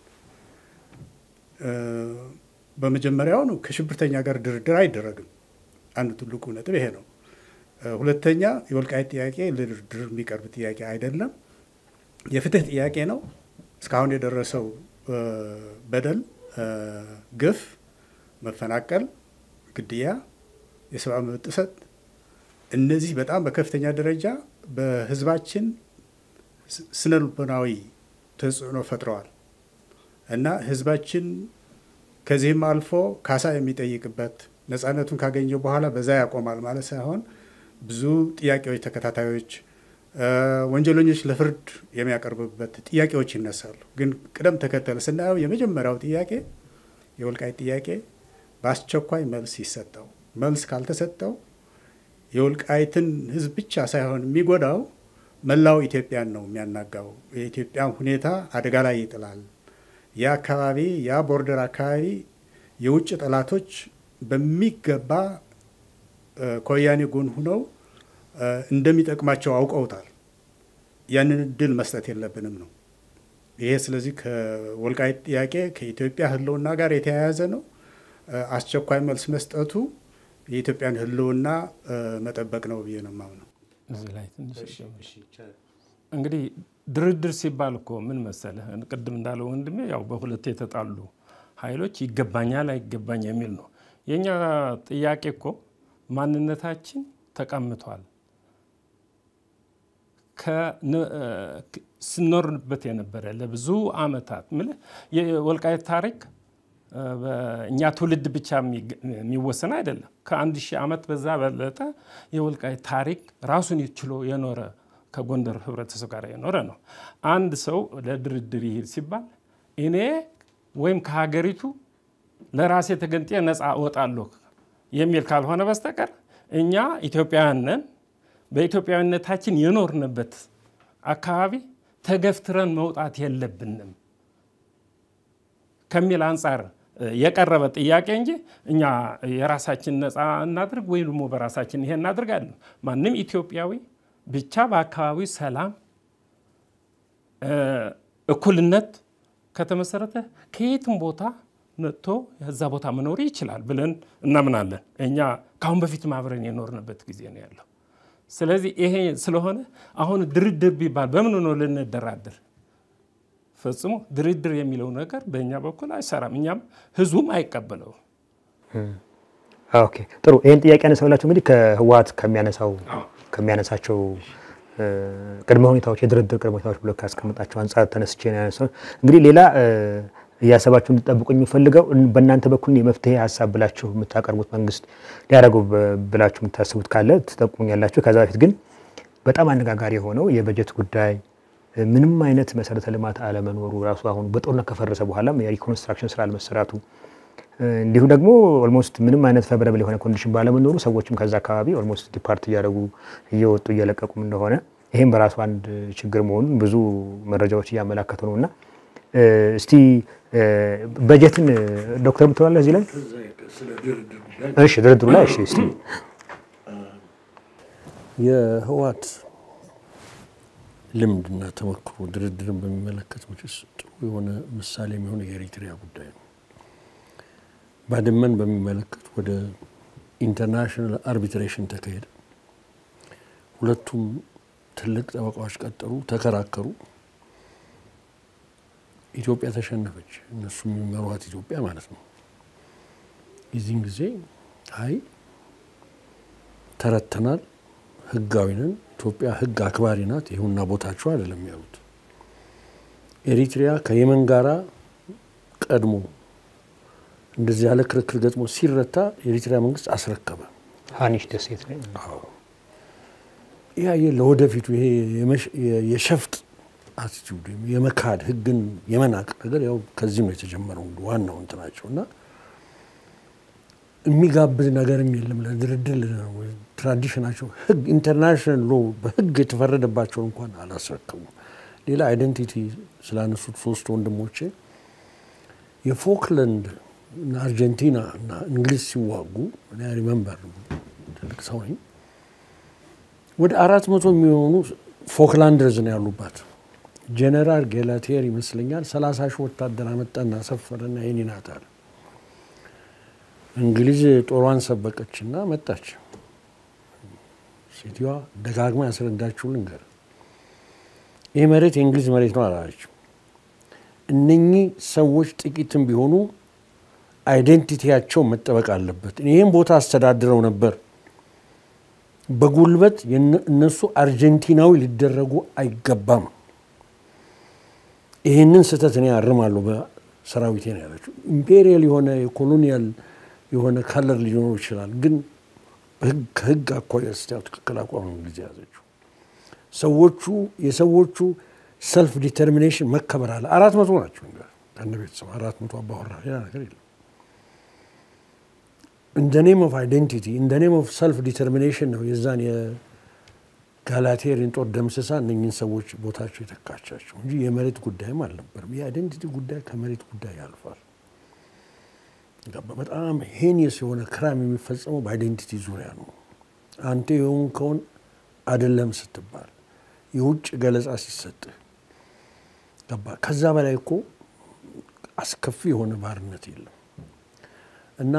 በመጀመሪያው ነው ከሽብርተኛ ጋር ድርድር አይደረግም። አንዱ ትልቁ ነጥብ ይሄ ነው። ሁለተኛ የወልቃይት ጥያቄ ለድርድር የሚቀርብ ጥያቄ አይደለም፣ የፍትህ ጥያቄ ነው። እስካሁን የደረሰው በደል፣ ግፍ፣ መፈናቀል፣ ግድያ፣ የሰብአዊ መብት ጥሰት እነዚህ በጣም በከፍተኛ ደረጃ በህዝባችን ስነ ልቦናዊ ተጽዕኖ ፈጥረዋል እና ህዝባችን ከዚህም አልፎ ካሳ የሚጠይቅበት ነፃነቱን ካገኘ በኋላ በዛ ያቆማል ማለት ሳይሆን ብዙ ጥያቄዎች፣ ተከታታዮች ወንጀለኞች ለፍርድ የሚያቀርብበት ጥያቄዎች ይነሳሉ። ግን ቅደም ተከተል ስናየው የመጀመሪያው ጥያቄ የወልቃይት ጥያቄ በአስቸኳይ መልስ ይሰጠው። መልስ ካልተሰጠው የወልቃይትን ህዝብ ብቻ ሳይሆን የሚጎዳው መላው ኢትዮጵያን ነው የሚያናጋው። የኢትዮጵያን ሁኔታ አደጋ ላይ ይጥላል። ያ አካባቢ ያ ቦርደር አካባቢ የውጭ ጠላቶች በሚገባ ከወያኔ ጎን ሁነው እንደሚጠቅማቸው አውቀውታል። ያንን እድል መስጠት የለብንም ነው ይሄ። ስለዚህ ከወልቃይት ጥያቄ ከኢትዮጵያ ህልውና ጋር የተያያዘ ነው። አስቸኳይ መልስ መስጠቱ የኢትዮጵያን ህልውና መጠበቅ ነው ብዬ ነው የማምነው።
እዚህ ላይ ትንሽ እንግዲህ ድርድር ሲባል እኮ ምን መሰለህ፣ ቅድም እንዳለው ወንድሜ ያው በሁለት የተጣሉ ኃይሎች ይገባኛል አይገባኝ የሚል ነው። የእኛ ጥያቄ እኮ ማንነታችን ተቀምቷል። ስኖርንበት የነበረ ለብዙ አመታት ምልህ የወልቃይት ታሪክ እኛ ትውልድ ብቻ የሚወሰን አይደለም። ከአንድ ሺህ ዓመት በዛ በለጠ የወልቃይት ታሪክ ራሱን ችሎ የኖረ ከጎንደር ህብረተሰብ ጋር የኖረ ነው። አንድ ሰው ለድርድር ይሄድ ሲባል እኔ ወይም ከሀገሪቱ ለራሴ ተገንጤ ነፃ እወጣለሁ የሚል ካልሆነ በስተቀር እኛ ኢትዮጵያውያን ነን፣ በኢትዮጵያዊነታችን የኖርንበት አካባቢ ተገፍትረን መውጣት የለብንም ከሚል አንጻር የቀረበ ጥያቄ እንጂ እኛ የራሳችን ነፃ እናድርግ ወይ ደግሞ በራሳችን ይሄ እናድርጋለን። ማንም ኢትዮጵያዊ ብቻ በአካባቢው ሰላም፣ እኩልነት ከተመሰረተ ከየትም ቦታ መጥቶ እዛ ቦታ መኖር ይችላል ብለን እናምናለን። እኛ ከአሁን በፊት አብረን የኖርንበት ጊዜ ነው ያለው። ስለዚህ ይሄ ስለሆነ አሁን ድርድር ቢባል በምን ነው ልንደራድር? ፈጽሞ ድርድር የሚለው ነገር በእኛ በኩል አይሰራም፣ እኛም ህዝቡም አይቀበለውም።
ኦኬ ጥሩ። ይህን ጥያቄ ያነሳውላቸው እንግዲህ ከህወሓት ከሚያነሳው ከሚያነሳቸው ቅድመ ሁኔታዎች የድርድር ቅድመ ሁኔታዎች ብሎ ካስቀምጣቸው አንጻር ተነስቼ ነው ያነሳው። እንግዲህ ሌላ እያሰባችሁ እንድጠብቁ የሚፈልገው በእናንተ በኩል የመፍትሄ ሀሳብ ብላችሁ የምታቀርቡት መንግስት ሊያደርገው ብላችሁ የምታስቡት ካለ ትጠቁሙኛላችሁ። ከዛ በፊት ግን በጣም አነጋጋሪ የሆነው የበጀት ጉዳይ ምንም አይነት መሰረተ ልማት አለመኖሩ ራሱ አሁን በጦርነት ከፈረሰ በኋላም የሪኮንስትራክሽን ስራ አለመሰራቱ እንዲሁ ደግሞ ኦልሞስት ምንም አይነት ፌቨረብል የሆነ ኮንዲሽን ባለመኖሩ ሰዎችም ከዛ አካባቢ ኦልሞስት ዲፓርት እያደረጉ እየወጡ እየለቀቁም እንደሆነ ይህም በራሱ አንድ ችግር መሆኑን ብዙ መረጃዎች እያመላከቱ ነው እና እስቲ በጀትን ዶክተር ምትላለ እዚህ ላይ እሺ፣ ድርድሩ ላይ እሺ፣ እስቲ
የህወሓት ልምድና ተሞክሮ ድርድርን በሚመለከት መቼስ ጥሩ የሆነ ምሳሌ የሚሆነ የኤሪትሪያ ጉዳይ ነው። ባድመን በሚመለከት ወደ ኢንተርናሽናል አርቢትሬሽን ተካሄደ። ሁለቱም ትልቅ ጠበቃዎች ቀጠሩ፣ ተከራከሩ። ኢትዮጵያ ተሸነፈች። እነሱ የሚመሯት ኢትዮጵያ ማለት ነው። የዚህን ጊዜ አይ ተረተናል፣ ህጋዊ ነን፣ ኢትዮጵያ ህግ አክባሪ ናት፣ ይሁና ቦታቸው አይደለም ያሉት። ኤሪትሪያ ከየመን ጋራ ቀድሞ እንደዚህ ያለ ክርክር ገጥሞ ሲረታ የኤሪትሪያ መንግስት አስረከበ።
ሀኒሽ ደሴት ላይ
ይህ ለወደፊቱ ይሄ የሸፍጥ አቲቲዩድ የመካድ ህግን የመናቅ ነገር ያው ከዚህ ነው የተጀመረው። ዋናው እንትናቸው እና የሚጋብዝ ነገርም የለም ለድርድር ትራዲሽናቸው ህግ ኢንተርናሽናል ሎ በህግ የተፈረደባቸውን እንኳን አላስረከቡም። ሌላ አይደንቲቲ ስላነሱት ሶስት ወንድሞቼ የፎክለንድ እና አርጀንቲና እና እንግሊዝ ሲዋጉ ሪመምበር ትልቅ ሰው ነኝ። ወደ አራት መቶ የሚሆኑ ፎክላንደርዝ ነው ያሉባት። ጀነራል ጌላቴር ይመስለኛል ሰላሳ ሺህ ወታደር አመጣና ሰፈረና የኔ ናት አለ። እንግሊዝ ጦሯን ሰበቀችና መጣች። ሴትዮዋ ደጋግማ ያስረዳችው ልንገር፣ ይህ መሬት የእንግሊዝ መሬት ነው አላለችም። እነኚህ ሰዎች ጥቂትም ቢሆኑ አይዴንቲቲያቸው መጠበቅ አለበት። ይህም ቦታ አስተዳድረው ነበር። በጉልበት እነሱ አርጀንቲናዊ ሊደረጉ አይገባም። ይህንን ስህተት እኔ አርማለሁ በሰራዊቴ ነው ያለችው። ኢምፔሪያል የሆነ የኮሎኒያል የሆነ ከለር ሊኖረው ይችላል፣ ግን ከህግ አኳያ ስታየው ትክክል አቋም ነው እንግሊዝ የያዘችው። ሰዎቹ የሰዎቹ ሰልፍ ዲተርሚኔሽን መከበር አለ። አራት መቶ ናቸው ከነ ቤተሰብ አራት መቶ አባወራ፣ ሌላ ነገር የለም። እንደ ኔም ኦፍ አይዴንቲቲ እንደ ኔም ኦፍ ሰልፍ ዲተርሚኔሽን ነው የዛን የጋላቴሪን ጦር ደምስሳ እነኝን ሰዎች ቦታቸው የተካቻቸው እንጂ የመሬት ጉዳይም አልነበርም። የአይዴንቲቲ ጉዳይ ከመሬት ጉዳይ ያልፋል። በጣም ሄኒየስ የሆነ ክራም የሚፈጸመው በአይዴንቲቲ ዙሪያ ነው። አንተ የሆንከውን አይደለም ስትባል የውጭ ገለጻ ሲሰጥህ ገባ። ከዛ በላይ እኮ አስከፊ የሆነ ባርነት የለም። እና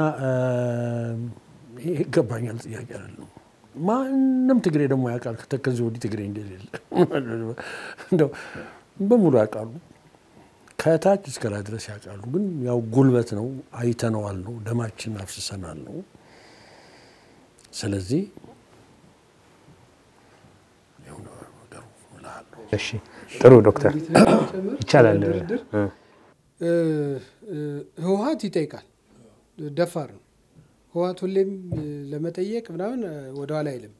ይሄ ይገባኛል ጥያቄ አይደለም። ማንም ትግሬ ደግሞ ያውቃል ከተከዚህ ወዲህ ትግሬ እንደሌለ እንደው በሙሉ ያውቃሉ። ከታች እስከ ላይ ድረስ ያውቃሉ። ግን ያው ጉልበት ነው፣ አይተነዋል ነው፣ ደማችን አፍስሰናል ነው። ስለዚህ
እሺ ጥሩ ዶክተር ይቻላል።
ህወሀት ይጠይቃል። ደፋር ነው ህወሀት ሁሌም ለመጠየቅ ምናምን ወደኋላ አይልም።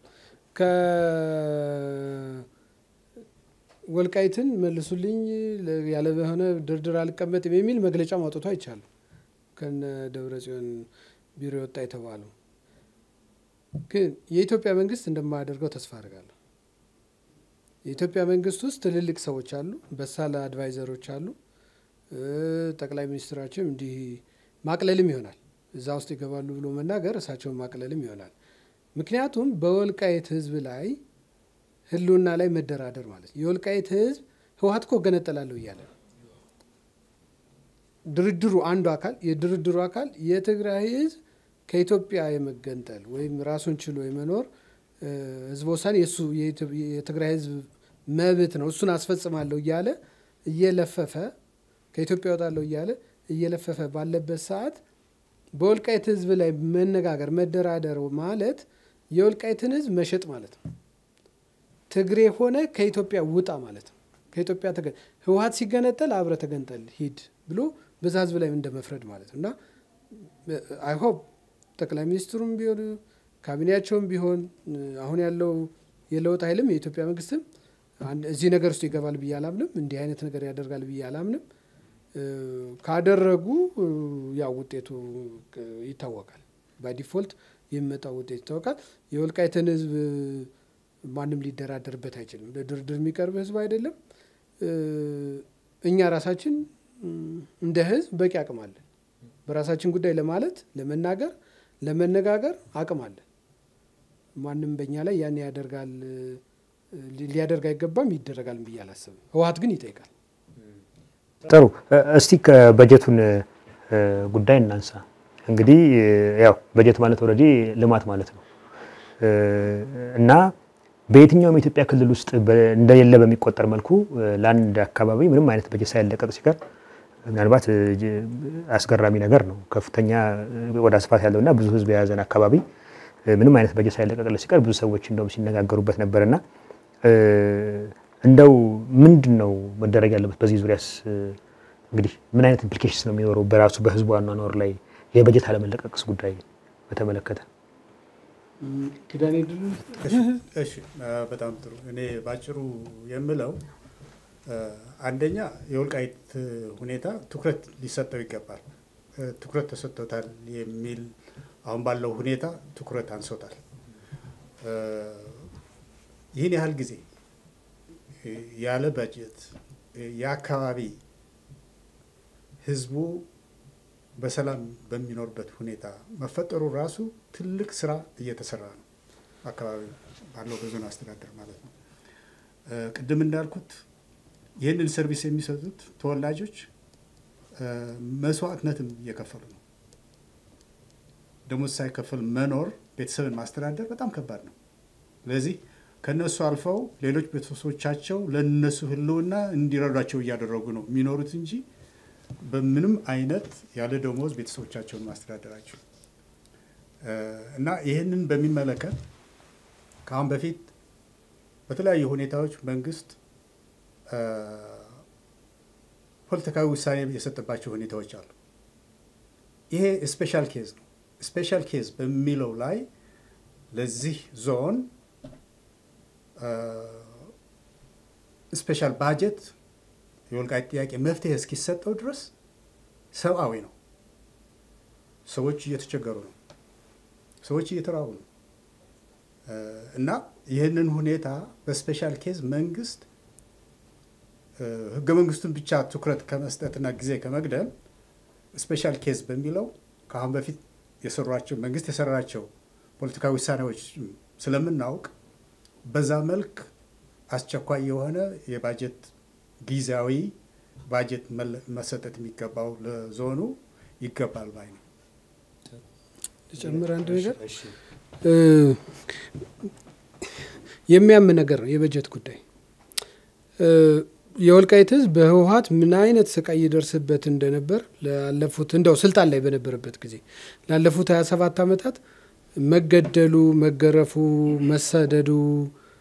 ከወልቃይትን መልሱልኝ ያለ በሆነ ድርድር አልቀመጥም የሚል መግለጫ ማውጣቱ አይቻልም። ከነ ደብረ ጽዮን ቢሮ የወጣ የተባለው ግን የኢትዮጵያ መንግስት እንደማያደርገው ተስፋ አድርጋለሁ። የኢትዮጵያ መንግስት ውስጥ ትልልቅ ሰዎች አሉ፣ በሳል አድቫይዘሮች አሉ። ጠቅላይ ሚኒስትራችን እንዲህ ማቅለልም ይሆናል እዛ ውስጥ ይገባሉ ብሎ መናገር እሳቸውን ማቅለልም ይሆናል። ምክንያቱም በወልቃይት ህዝብ ላይ ህልውና ላይ መደራደር ማለት የወልቃይት ህዝብ ህወሀት እኮ እገነጠላለሁ እያለ ነው። ድርድሩ አንዱ አካል የድርድሩ አካል የትግራይ ህዝብ ከኢትዮጵያ የመገንጠል ወይም ራሱን ችሎ የመኖር ህዝበ ውሳኔ የእሱ የትግራይ ህዝብ መብት ነው፣ እሱን አስፈጽማለሁ እያለ እየለፈፈ ከኢትዮጵያ እወጣለሁ እያለ እየለፈፈ ባለበት ሰዓት በወልቃይት ህዝብ ላይ መነጋገር መደራደር ማለት የወልቃይትን ህዝብ መሸጥ ማለት ነው። ትግሬ ሆነ ከኢትዮጵያ ውጣ ማለት ነው። ከኢትዮጵያ ህወሀት ሲገነጠል አብረ ተገንጠል ሂድ ብሎ በዛ ህዝብ ላይ እንደ መፍረድ ማለት ነው እና አይሆፕ ጠቅላይ ሚኒስትሩም ቢሆን ካቢኔያቸውም ቢሆን አሁን ያለው የለውጥ ኃይልም የኢትዮጵያ መንግስትም እዚህ ነገር ውስጥ ይገባል ብዬ አላምንም። እንዲህ አይነት ነገር ያደርጋል ብዬ አላምንም። ካደረጉ ያው ውጤቱ ይታወቃል። ባይ የሚመጣው ውጤት ይታወቃል። የወልቃይትን ህዝብ ማንም ሊደራደርበት አይችልም። ለድርድር የሚቀርብ ህዝብ አይደለም። እኛ ራሳችን እንደ ህዝብ በቂ አቅም አለን። በራሳችን ጉዳይ ለማለት ለመናገር፣ ለመነጋገር አቅም አለን። ማንም በእኛ ላይ ያን ያደርጋል ሊያደርግ አይገባም፣ ይደረጋል ብዬ አላስብም። ህወሀት ግን ይጠይቃል።
ጥሩ እስቲ ከበጀቱን ጉዳይ እናንሳ። እንግዲህ ያው በጀት ማለት ኦልሬዲ ልማት ማለት ነው እና በየትኛውም የኢትዮጵያ ክልል ውስጥ እንደሌለ በሚቆጠር መልኩ ለአንድ አካባቢ ምንም አይነት በጀት ሳይለቀቅ ሲቀር ምናልባት አስገራሚ ነገር ነው። ከፍተኛ ወደ ስፋት ያለውና ብዙ ህዝብ የያዘን አካባቢ ምንም አይነት በጀት ሳይለቀቅለት ሲቀር ብዙ ሰዎች እንደውም ሲነጋገሩበት ነበርና እንደው ምንድን ነው መደረግ ያለበት በዚህ ዙሪያስ? እንግዲህ ምን አይነት ኢምፕሊኬሽንስ ነው የሚኖረው በራሱ በህዝቡ አኗኗር ላይ የበጀት አለመለቀቅስ ጉዳይ በተመለከተ?
ኪዳኔ ድሉ
እሺ፣ በጣም ጥሩ። እኔ ባጭሩ የምለው አንደኛ የወልቃይት ሁኔታ ትኩረት ሊሰጠው ይገባል። ትኩረት ተሰጥቶታል የሚል አሁን ባለው ሁኔታ ትኩረት አንሶታል። ይህን ያህል ጊዜ ያለ በጀት የአካባቢ ህዝቡ በሰላም በሚኖርበት ሁኔታ መፈጠሩ ራሱ ትልቅ ስራ እየተሰራ ነው። አካባቢ ባለው በዞን አስተዳደር ማለት ነው። ቅድም እንዳልኩት ይህንን ሰርቪስ የሚሰጡት ተወላጆች መስዋዕትነትም እየከፈሉ ነው። ደሞዝ ሳይከፈል መኖር ቤተሰብን ማስተዳደር በጣም ከባድ ነው። ስለዚህ ከነሱ አልፈው ሌሎች ቤተሰቦቻቸው ለነሱ ህልውና እንዲረዷቸው እያደረጉ ነው የሚኖሩት እንጂ በምንም አይነት ያለ ደሞዝ ቤተሰቦቻቸውን ማስተዳደራቸው እና ይህንን በሚመለከት ከአሁን በፊት በተለያዩ ሁኔታዎች መንግስት ፖለቲካዊ ውሳኔ የሰጠባቸው ሁኔታዎች አሉ። ይሄ ስፔሻል ኬዝ ነው። ስፔሻል ኬዝ በሚለው ላይ ለዚህ ዞን ስፔሻል ባጀት የወልቃይት ጥያቄ መፍትሄ እስኪሰጠው ድረስ ሰብአዊ ነው። ሰዎች እየተቸገሩ ነው። ሰዎች እየተራቡ ነው። እና ይህንን ሁኔታ በስፔሻል ኬዝ መንግስት ህገ መንግስቱን ብቻ ትኩረት ከመስጠትና ጊዜ ከመግደል ስፔሻል ኬዝ በሚለው ከአሁን በፊት የሰሯቸው መንግስት የሰራቸው ፖለቲካዊ ውሳኔዎች ስለምናውቅ በዛ መልክ አስቸኳይ የሆነ የባጀት ጊዜያዊ ባጀት መሰጠት የሚገባው ለዞኑ ይገባል ባይ ነው።
ጨምር አንድ ነገር የሚያም ነገር ነው የበጀት ጉዳይ። የወልቃይት ህዝብ በህወሀት ምን አይነት ስቃይ ይደርስበት እንደነበር ላለፉት እንደው ስልጣን ላይ በነበረበት ጊዜ ላለፉት 27 ዓመታት መገደሉ፣ መገረፉ፣ መሰደዱ፣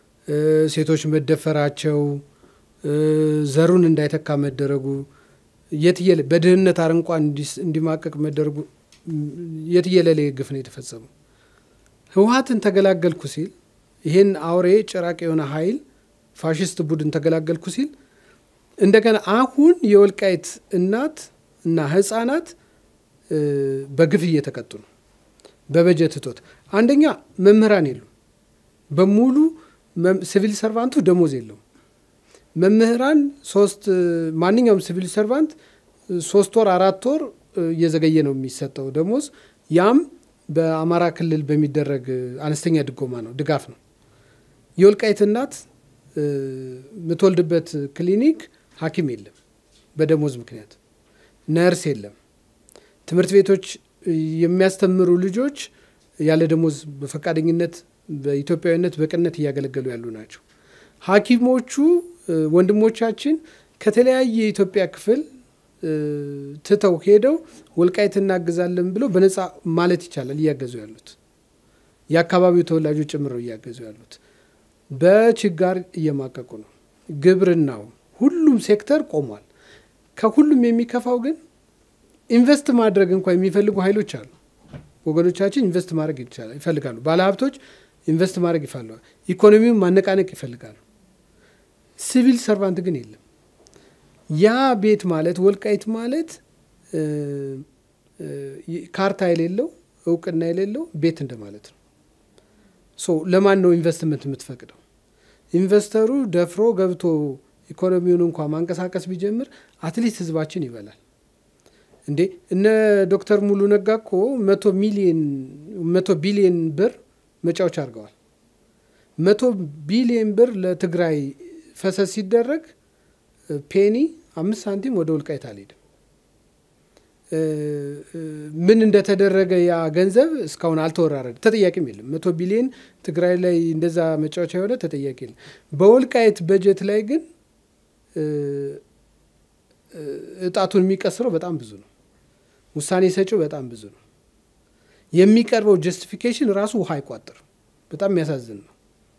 ሴቶች መደፈራቸው፣ ዘሩን እንዳይተካ መደረጉ የትየለ በድህነት አረንቋ እንዲማቀቅ መደረጉ የትየለሌ ግፍ ነው የተፈጸመው። ህወሀትን ተገላገልኩ ሲል ይህን አውሬ ጭራቅ የሆነ ኃይል ፋሽስት ቡድን ተገላገልኩ ሲል እንደገና አሁን የወልቃይት እናት እና ህፃናት በግፍ እየተቀጡ ነው። በበጀት እጦት አንደኛ መምህራን የሉም። በሙሉ ሲቪል ሰርቫንቱ ደሞዝ የለውም። መምህራን ሶስት ማንኛውም ሲቪል ሰርቫንት ሶስት ወር አራት ወር እየዘገየ ነው የሚሰጠው ደሞዝ። ያም በአማራ ክልል በሚደረግ አነስተኛ ድጎማ ነው ድጋፍ ነው። የወልቃይት እናት የምትወልድበት ክሊኒክ ሐኪም የለም በደሞዝ ምክንያት፣ ነርስ የለም። ትምህርት ቤቶች የሚያስተምሩ ልጆች ያለ ደሞዝ በፈቃደኝነት በኢትዮጵያዊነት በቅነት እያገለገሉ ያሉ ናቸው። ሐኪሞቹ ወንድሞቻችን ከተለያየ የኢትዮጵያ ክፍል ትተው ሄደው ወልቃይት እናግዛለን ብለው በነፃ ማለት ይቻላል እያገዙ ያሉት የአካባቢው ተወላጆች ጭምረው እያገዙ ያሉት በችጋር እየማቀቁ ነው። ግብርናው፣ ሁሉም ሴክተር ቆሟል። ከሁሉም የሚከፋው ግን ኢንቨስት ማድረግ እንኳ የሚፈልጉ ኃይሎች አሉ። ወገኖቻችን ኢንቨስት ማድረግ ይፈልጋሉ። ባለሀብቶች ኢንቨስት ማድረግ ይፈልጋሉ። ኢኮኖሚውን ማነቃነቅ ይፈልጋሉ። ሲቪል ሰርቫንት ግን የለም። ያ ቤት ማለት ወልቃይት ማለት ካርታ የሌለው እውቅና የሌለው ቤት እንደማለት ነው። ሶ ለማን ነው ኢንቨስትመንት የምትፈቅደው? ኢንቨስተሩ ደፍሮ ገብቶ ኢኮኖሚውን እንኳ ማንቀሳቀስ ቢጀምር አትሊስት ህዝባችን ይበላል። እንዴ እነ ዶክተር ሙሉ ነጋ እኮ መቶ ሚሊየን መቶ ቢሊየን ብር መጫወቻ አድርገዋል። መቶ ቢሊየን ብር ለትግራይ ፈሰስ ሲደረግ ፔኒ አምስት ሳንቲም ወደ ወልቃይት አልሄድም። ምን እንደተደረገ ያ ገንዘብ እስካሁን አልተወራረደ፣ ተጠያቂም የለም። መቶ ቢሊዮን ትግራይ ላይ እንደዛ መጫወቻ የሆነ ተጠያቂ የለም። በወልቃይት በጀት ላይ ግን እጣቱን የሚቀስረው በጣም ብዙ ነው። ውሳኔ ሰጪው በጣም ብዙ ነው። የሚቀርበው ጀስቲፊኬሽን ራሱ ውሃ አይቋጥርም። በጣም የሚያሳዝን ነው።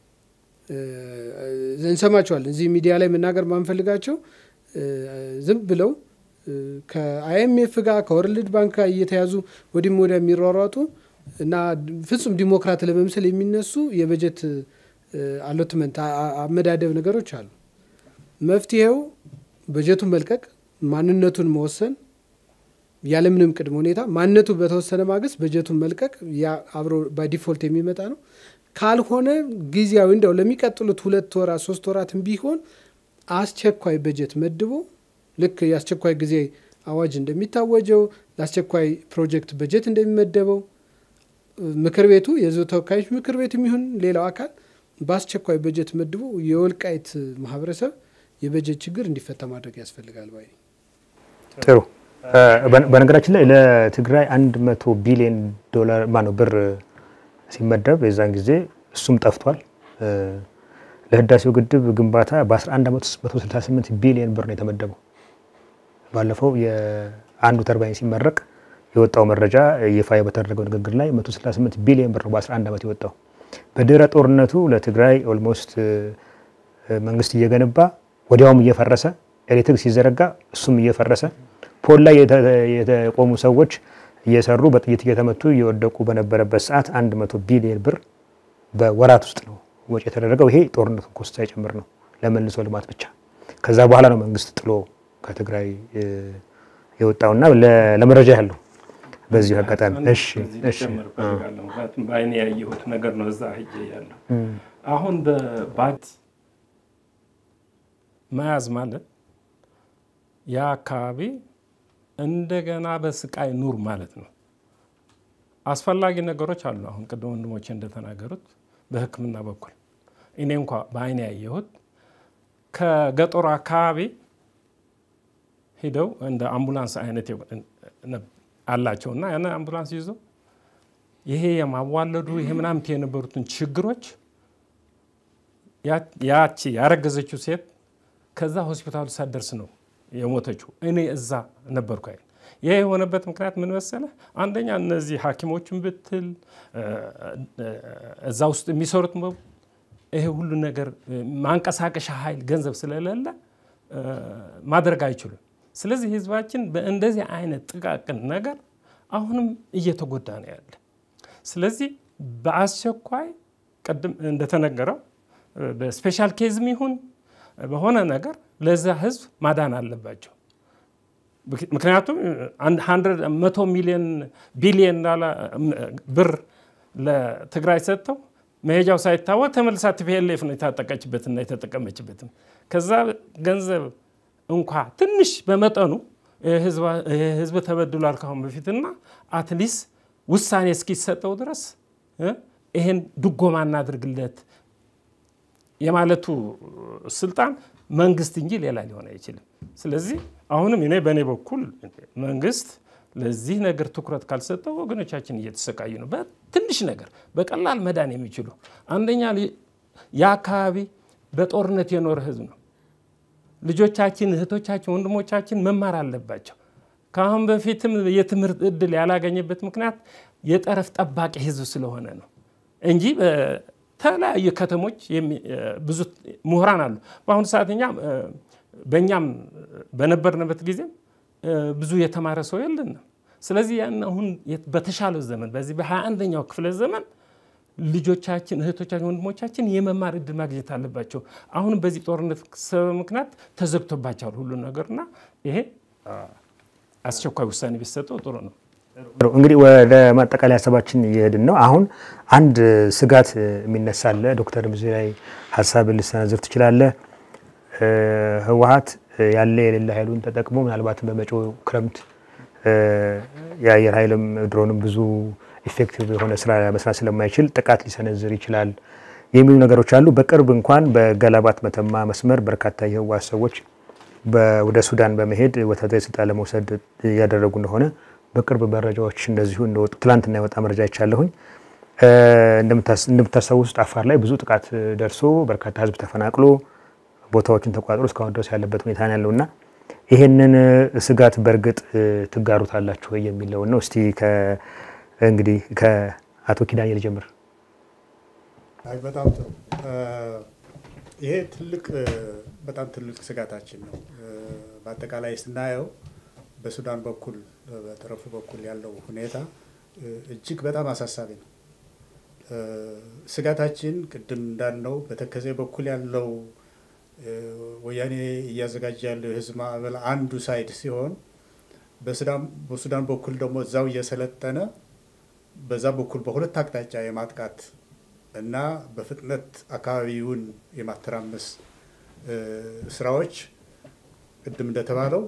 እንሰማቸዋለን እዚህ ሚዲያ ላይ መናገር ማንፈልጋቸው ዝም ብለው ከአይኤምኤፍ ጋር ከወርልድ ባንክ ጋር እየተያዙ ወዲህም ወዲያ የሚሯሯጡ እና ፍጹም ዲሞክራት ለመምሰል የሚነሱ የበጀት አሎትመንት አመዳደብ ነገሮች አሉ። መፍትሄው በጀቱን መልቀቅ፣ ማንነቱን መወሰን ያለምንም ቅድመ ሁኔታ ማንነቱ በተወሰነ ማግስት በጀቱን መልቀቅ ያ አብሮ ባዲፎልት የሚመጣ ነው። ካልሆነ ጊዜያዊ እንደው ለሚቀጥሉት ሁለት ወራት ሶስት ወራትም ቢሆን አስቸኳይ በጀት መድቦ ልክ የአስቸኳይ ጊዜ አዋጅ እንደሚታወጀው ለአስቸኳይ ፕሮጀክት በጀት እንደሚመደበው ምክር ቤቱ የሕዝብ ተወካዮች ምክር ቤት የሚሆን ሌላው አካል በአስቸኳይ በጀት መድቦ የወልቃይት ማህበረሰብ የበጀት ችግር እንዲፈታ ማድረግ ያስፈልጋል ባይ
ጥሩ። በነገራችን ላይ ለትግራይ አንድ መቶ ቢሊዮን ዶላር ማነው ብር ሲመደብ የዛን ጊዜ እሱም ጠፍቷል። ለህዳሴው ግድብ ግንባታ በ11 ዓመት ውስጥ 168 ቢሊዮን ብር ነው የተመደበው። ባለፈው የአንዱ ተርባይን ሲመረቅ የወጣው መረጃ ይፋ በተደረገው ንግግር ላይ 168 ቢሊዮን ብር ነው በ11 ዓመት የወጣው። በድህረ ጦርነቱ ለትግራይ ኦልሞስት መንግስት እየገነባ ወዲያውም እየፈረሰ ኤሌክትሪክ ሲዘረጋ እሱም እየፈረሰ ፖል ላይ የተቆሙ ሰዎች እየሰሩ በጥይት እየተመቱ እየወደቁ በነበረበት ሰዓት 100 ቢሊዮን ብር በወራት ውስጥ ነው ወጪ የተደረገው። ይሄ ጦርነቱ ኮስት ሳይጨምር ነው ለመልሶ ልማት ብቻ። ከዛ በኋላ ነው መንግስት ጥሎ ከትግራይ የወጣውና ለመረጃ ያለው በዚሁ አጋጣሚ እሺ፣ እሺ፣
ምክንያቱም በአይኔ ያየሁት ነገር ነው። እዛ ሄጄ ያለው አሁን በባት መያዝ ማለት ያ አካባቢ እንደገና በስቃይ ኑር ማለት ነው። አስፈላጊ ነገሮች አሉ። አሁን ቅድም ወንድሞቼ እንደተናገሩት በሕክምና በኩል እኔ እንኳ በአይኔ ያየሁት ከገጠሩ አካባቢ ሂደው እንደ አምቡላንስ አይነት አላቸው እና ያን አምቡላንስ ይዞ ይሄ የማዋለዱ ይሄ ምናምት የነበሩትን ችግሮች ያቺ ያረገዘችው ሴት ከዛ ሆስፒታሉ ሳትደርስ ነው የሞተችው። እኔ እዛ ነበርኩ አይደል። ይህ የሆነበት ምክንያት ምን መሰለህ? አንደኛ እነዚህ ሐኪሞችን ብትል እዛ ውስጥ የሚሰሩት ይሄ ሁሉ ነገር ማንቀሳቀሻ ኃይል ገንዘብ ስለሌለ ማድረግ አይችሉም። ስለዚህ ህዝባችን በእንደዚህ አይነት ጥቃቅን ነገር አሁንም እየተጎዳ ነው ያለ። ስለዚህ በአስቸኳይ ቅድም እንደተነገረው በስፔሻል ኬዝም ይሁን በሆነ ነገር ለዛ ህዝብ ማዳን አለባቸው። ምክንያቱም መቶ ሚሊዮን ቢሊዮን ብር ለትግራይ ሰጥተው መሄጃው ሳይታወቅ ተመልሳ ቲፒኤልኤፍ ነው የታጠቀችበትና የተጠቀመችበትም። ከዛ ገንዘብ እንኳ ትንሽ በመጠኑ ህዝብ ተበድሏል ካሁን በፊትና አትሊስት ውሳኔ እስኪሰጠው ድረስ ይሄን ድጎማ እናድርግለት የማለቱ ስልጣን መንግስት እንጂ ሌላ ሊሆን አይችልም። ስለዚህ አሁንም እኔ በእኔ በኩል መንግስት ለዚህ ነገር ትኩረት ካልሰጠው ወገኖቻችን እየተሰቃዩ ነው። በትንሽ ነገር በቀላል መዳን የሚችሉ አንደኛ የአካባቢ በጦርነት የኖረ ህዝብ ነው። ልጆቻችን፣ እህቶቻችን፣ ወንድሞቻችን መማር አለባቸው። ከአሁን በፊትም የትምህርት እድል ያላገኘበት ምክንያት የጠረፍ ጠባቂ ህዝብ ስለሆነ ነው እንጂ በተለያዩ ከተሞች ብዙ ምሁራን አሉ። በአሁኑ ሰዓት እኛ በእኛም በነበርንበት ጊዜም ብዙ የተማረ ሰው የለንም። ስለዚህ ያን አሁን በተሻለው ዘመን በዚህ በሃያ አንደኛው ክፍለ ዘመን ልጆቻችን፣ እህቶቻችን፣ ወንድሞቻችን የመማር እድል ማግኘት አለባቸው። አሁንም በዚህ ጦርነት ሰበብ ምክንያት ተዘግቶባቸዋል ሁሉ ነገርና ይሄ አስቸኳይ ውሳኔ ቢሰጠው ጥሩ ነው።
እንግዲህ ወደ ማጠቃለያ ሀሳባችን እየሄድን ነው። አሁን አንድ ስጋት የሚነሳ አለ። ዶክተር ብዙ ላይ ሀሳብ ልሰነዝር ትችላለህ። ህወሀት ያለ የሌለ ኃይሉን ተጠቅሞ ምናልባትም በመጪው ክረምት የአየር ኃይልም ድሮንም ብዙ ኢፌክቲቭ የሆነ ስራ መስራት ስለማይችል ጥቃት ሊሰነዝር ይችላል የሚሉ ነገሮች አሉ። በቅርብ እንኳን በገላባት መተማ መስመር በርካታ የህወሀት ሰዎች ወደ ሱዳን በመሄድ ወታደራዊ ስልጣን ለመውሰድ እያደረጉ እንደሆነ በቅርብ መረጃዎች እንደዚሁ እንደወጡ ትላንትና የወጣ መረጃ ይቻለሁኝ። እንደምታስታውሱት አፋር ላይ ብዙ ጥቃት ደርሶ በርካታ ህዝብ ተፈናቅሎ ቦታዎችን ተቋጥሮ እስካሁን ድረስ ያለበት ሁኔታ ነው ያለውና ይሄንን ስጋት በእርግጥ ትጋሩታላችሁ ወይ የሚለውን ነው። እስቲ እንግዲህ ከአቶ ኪዳኔ ልጀምር።
አይ በጣም ጥሩ። ይሄ ትልቅ በጣም ትልቅ ስጋታችን ነው። በአጠቃላይ ስናየው በሱዳን በኩል በጠረፉ በኩል ያለው ሁኔታ እጅግ በጣም አሳሳቢ ነው። ስጋታችን ቅድም እንዳልነው በተከዜ በኩል ያለው ወያኔ እያዘጋጀ ያለው የህዝብ ማዕበል አንዱ ሳይድ ሲሆን በሱዳን በኩል ደግሞ እዛው እየሰለጠነ በዛ በኩል በሁለት አቅጣጫ የማጥቃት እና በፍጥነት አካባቢውን የማተራመስ ስራዎች ቅድም እንደተባለው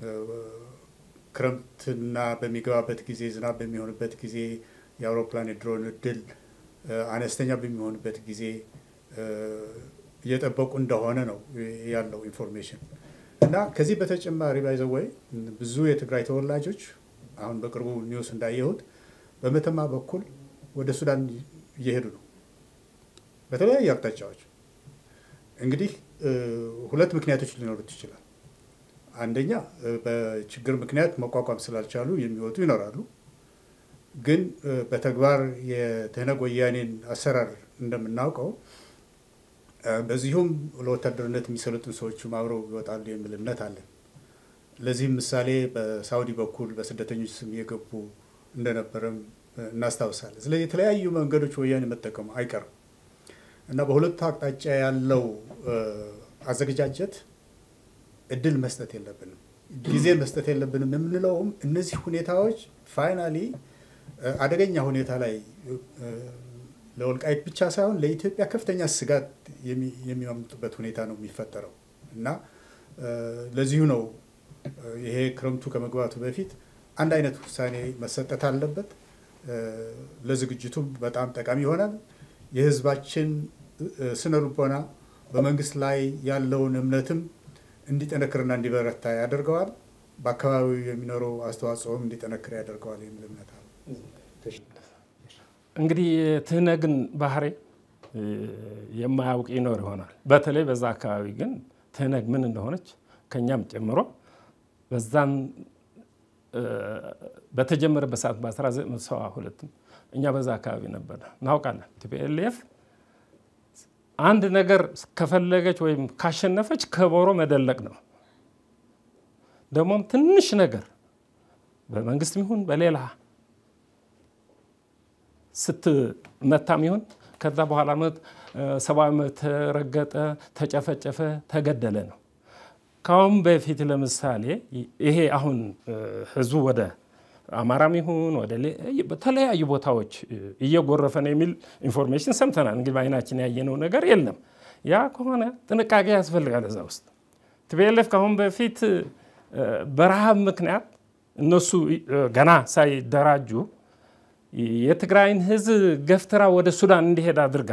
ክረምትና በሚገባበት ጊዜ ዝናብ በሚሆንበት ጊዜ የአውሮፕላን የድሮን እድል አነስተኛ በሚሆንበት ጊዜ እየጠበቁ እንደሆነ ነው ያለው ኢንፎርሜሽን እና ከዚህ በተጨማሪ ባይዘወይ ብዙ የትግራይ ተወላጆች አሁን በቅርቡ ኒውስ እንዳየሁት በመተማ በኩል ወደ ሱዳን እየሄዱ ነው በተለያዩ አቅጣጫዎች። እንግዲህ ሁለት ምክንያቶች ሊኖሩት ይችላል። አንደኛ በችግር ምክንያት መቋቋም ስላልቻሉ የሚወጡ ይኖራሉ። ግን በተግባር የትህነግ ወያኔን አሰራር እንደምናውቀው በዚሁም ለወታደርነት የሚሰለጥኑ ሰዎችም አብረው ይወጣሉ የሚል እምነት አለን። ለዚህም ምሳሌ በሳውዲ በኩል በስደተኞች ስም የገቡ እንደነበረም እናስታውሳለን። ስለዚህ የተለያዩ መንገዶች ወያኔ መጠቀሙ አይቀርም እና በሁለቱ አቅጣጫ ያለው አዘገጃጀት እድል መስጠት የለብንም፣ ጊዜ መስጠት የለብንም የምንለውም እነዚህ ሁኔታዎች ፋይናሊ አደገኛ ሁኔታ ላይ ለወልቃይት ብቻ ሳይሆን ለኢትዮጵያ ከፍተኛ ስጋት የሚያመጡበት ሁኔታ ነው የሚፈጠረው እና ለዚሁ ነው ይሄ ክረምቱ ከመግባቱ በፊት አንድ አይነት ውሳኔ መሰጠት አለበት። ለዝግጅቱም በጣም ጠቃሚ ይሆናል። የህዝባችን ስነ ልቦና በመንግስት ላይ ያለውን እምነትም እንዲጠነክርና እንዲበረታ ያደርገዋል። በአካባቢው የሚኖረው አስተዋጽኦም እንዲጠነክር ያደርገዋል የሚል እምነት አለ።
እንግዲህ የትህነግን ባህሪ የማያውቅ ይኖር ይሆናል። በተለይ በዛ አካባቢ ግን ትህነግ ምን እንደሆነች ከኛም ጨምሮ በዛን በተጀመረበት ሰዓት በ1972 እኛ በዛ አካባቢ ነበር እናውቃለን። ቲፒኤልኤፍ አንድ ነገር ከፈለገች ወይም ካሸነፈች ከበሮ መደለቅ ነው። ደግሞም ትንሽ ነገር በመንግስትም ይሁን በሌላ ስትመታም ይሁን ከዛ በኋላ ሰብአዊ መብት ተረገጠ፣ ተጨፈጨፈ፣ ተገደለ ነው። ካሁን በፊት ለምሳሌ ይሄ አሁን ህዝቡ ወደ አማራም ይሁን ወደ በተለያዩ ቦታዎች እየጎረፈ ነው የሚል ኢንፎርሜሽን ሰምተናል። እንግዲህ በአይናችን ያየነው ነገር የለም። ያ ከሆነ ጥንቃቄ ያስፈልጋል። እዛ ውስጥ ቲፒኤልኤፍ ከአሁን በፊት በረሃብ ምክንያት እነሱ ገና ሳይደራጁ የትግራይን ህዝብ ገፍትራ ወደ ሱዳን እንዲሄድ አድርጋ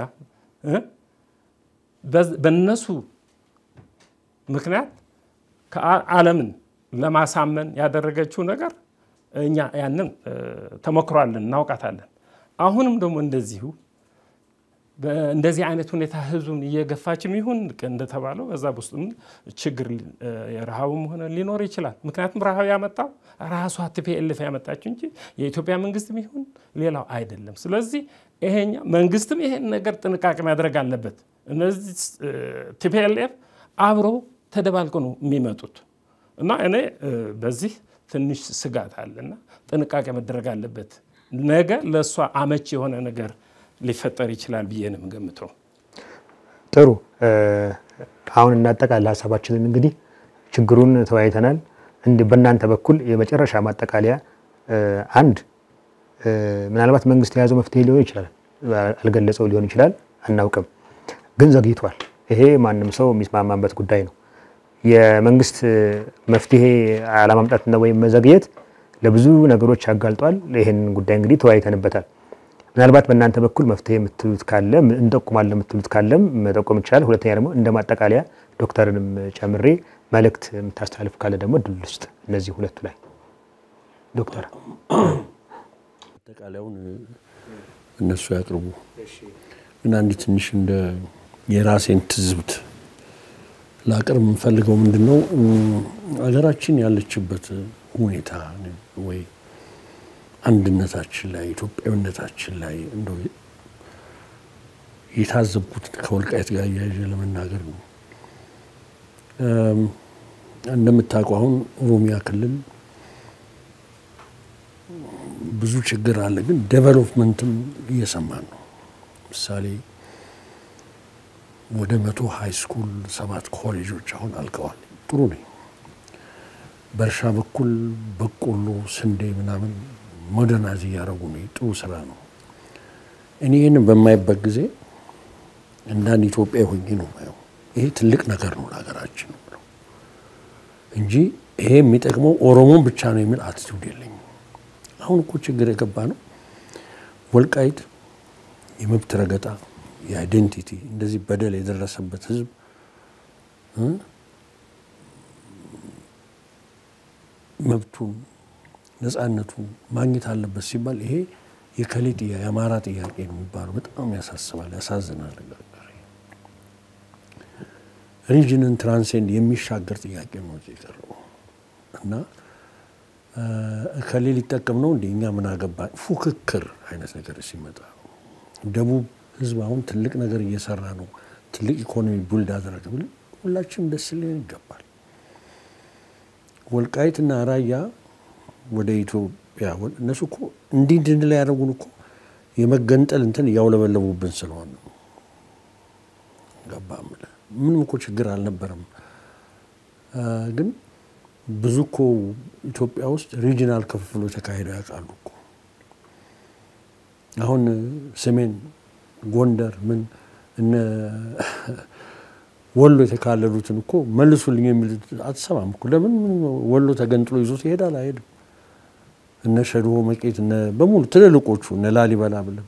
በነሱ ምክንያት ዓለምን ለማሳመን ያደረገችው ነገር እኛ ያንን ተሞክሯለን፣ እናውቃታለን። አሁንም ደግሞ እንደዚሁ እንደዚህ አይነት ሁኔታ ህዝቡን እየገፋችም ይሁን እንደተባለው በዛ ውስጥም ችግር የረሃቡም ሆነ ሊኖር ይችላል። ምክንያቱም ረሃብ ያመጣው ራሷ ቲፒኤልኤፍ ያመጣችው እንጂ የኢትዮጵያ መንግስትም ይሁን ሌላው አይደለም። ስለዚህ ይሄኛ መንግስትም ይሄን ነገር ጥንቃቄ ማድረግ አለበት። እነዚህ ቲፒኤልኤፍ አብረው ተደባልቆ ነው የሚመጡት እና እኔ በዚህ ትንሽ ስጋት አለና ጥንቃቄ መደረግ አለበት። ነገ ለእሷ አመች የሆነ ነገር ሊፈጠር ይችላል ብዬ ነው የምገምተው።
ጥሩ። አሁን እናጠቃልል ሀሳባችንን። እንግዲህ ችግሩን ተወያይተናል። እንዲህ በእናንተ በኩል የመጨረሻ ማጠቃለያ አንድ ምናልባት መንግስት የያዘው መፍትሄ ሊሆን ይችላል፣ አልገለጸው ሊሆን ይችላል፣ አናውቅም። ግን ዘግይቷል። ይሄ ማንም ሰው የሚስማማበት ጉዳይ ነው። የመንግስት መፍትሄ አለማምጣትና ወይም መዘግየት ለብዙ ነገሮች ያጋልጧል። ይህን ጉዳይ እንግዲህ ተወያይተንበታል። ምናልባት በእናንተ በኩል መፍትሄ የምትሉት ካለ እንጠቁማለን የምትሉት ካለም መጠቆም ይቻላል። ሁለተኛ ደግሞ እንደ ማጠቃለያ ዶክተርንም ጨምሬ መልእክት የምታስተላልፍ ካለ ደግሞ ድል ውስጥ እነዚህ ሁለቱ ላይ ዶክተር
አጠቃላዩን እነሱ ያቅርቡ። ግን አንድ ትንሽ እንደ የራሴን ትዝብት ላቅርብ የምፈልገው ምንድን ነው ሀገራችን ያለችበት ሁኔታ ወይ አንድነታችን ላይ ኢትዮጵያዊነታችን ላይ እንደው የታዘብኩት ከወልቃይት ጋር እያያዥ ለመናገር ነው። እንደምታውቀው አሁን ኦሮሚያ ክልል ብዙ ችግር አለ፣ ግን ዴቨሎፕመንትም እየሰማን ነው። ምሳሌ ወደ መቶ ሀይ ስኩል ሰባት ኮሌጆች አሁን አልቀዋል። ጥሩ ነኝ። በእርሻ በኩል በቆሎ፣ ስንዴ ምናምን ሞደርናይዝ እያደረጉ ነው። ጥሩ ስራ ነው። እኔ ይህን በማይበት ጊዜ እንዳንድ ኢትዮጵያ ሆኜ ነው ማየው። ይሄ ትልቅ ነገር ነው ለሀገራችን ነው እንጂ ይሄ የሚጠቅመው ኦሮሞን ብቻ ነው የሚል አትቱድ የለኝም። አሁን እኮ ችግር የገባ ነው ወልቃይት የመብት ረገጣ የአይዴንቲቲ እንደዚህ በደል የደረሰበት ህዝብ መብቱን ነፃነቱን ማግኘት አለበት ሲባል ይሄ የከሌ ጥያቄ የአማራ ጥያቄ ነው የሚባለው በጣም ያሳስባል፣ ያሳዝናል። ሪጅንን ትራንሴንድ የሚሻገር ጥያቄ ነው የቀረበው እና እከሌ ሊጠቀም ነው እንደ እኛ ምን አገባ ፉክክር አይነት ነገር ሲመጣ ደቡብ ህዝብ አሁን ትልቅ ነገር እየሰራ ነው፣ ትልቅ ኢኮኖሚ ቡልድ አደረገ ብለን ሁላችንም ደስ ሊለን ይገባል። ወልቃይትና ራያ ወደ ኢትዮጵያ እነሱ እኮ እንዲህ እንድንል ያደረጉን እኮ የመገንጠል እንትን እያውለበለቡብን ስለሆነ ነው። ገባ የምልህ ምንም እኮ ችግር አልነበረም። ግን ብዙ እኮ ኢትዮጵያ ውስጥ ሪጂናል ክፍፍሎች ተካሂደው ያውቃሉ እኮ አሁን ሰሜን ጎንደር ምን እነ ወሎ የተካለሉትን እኮ መልሱልኝ የሚል አትሰማም እኮ። ለምን ወሎ ተገንጥሎ ይዞት ይሄዳል? አይሄድም። እነ ሸድሆ መቄት እነ በሙሉ ትልልቆቹ እነ ላሊበላ ብለህ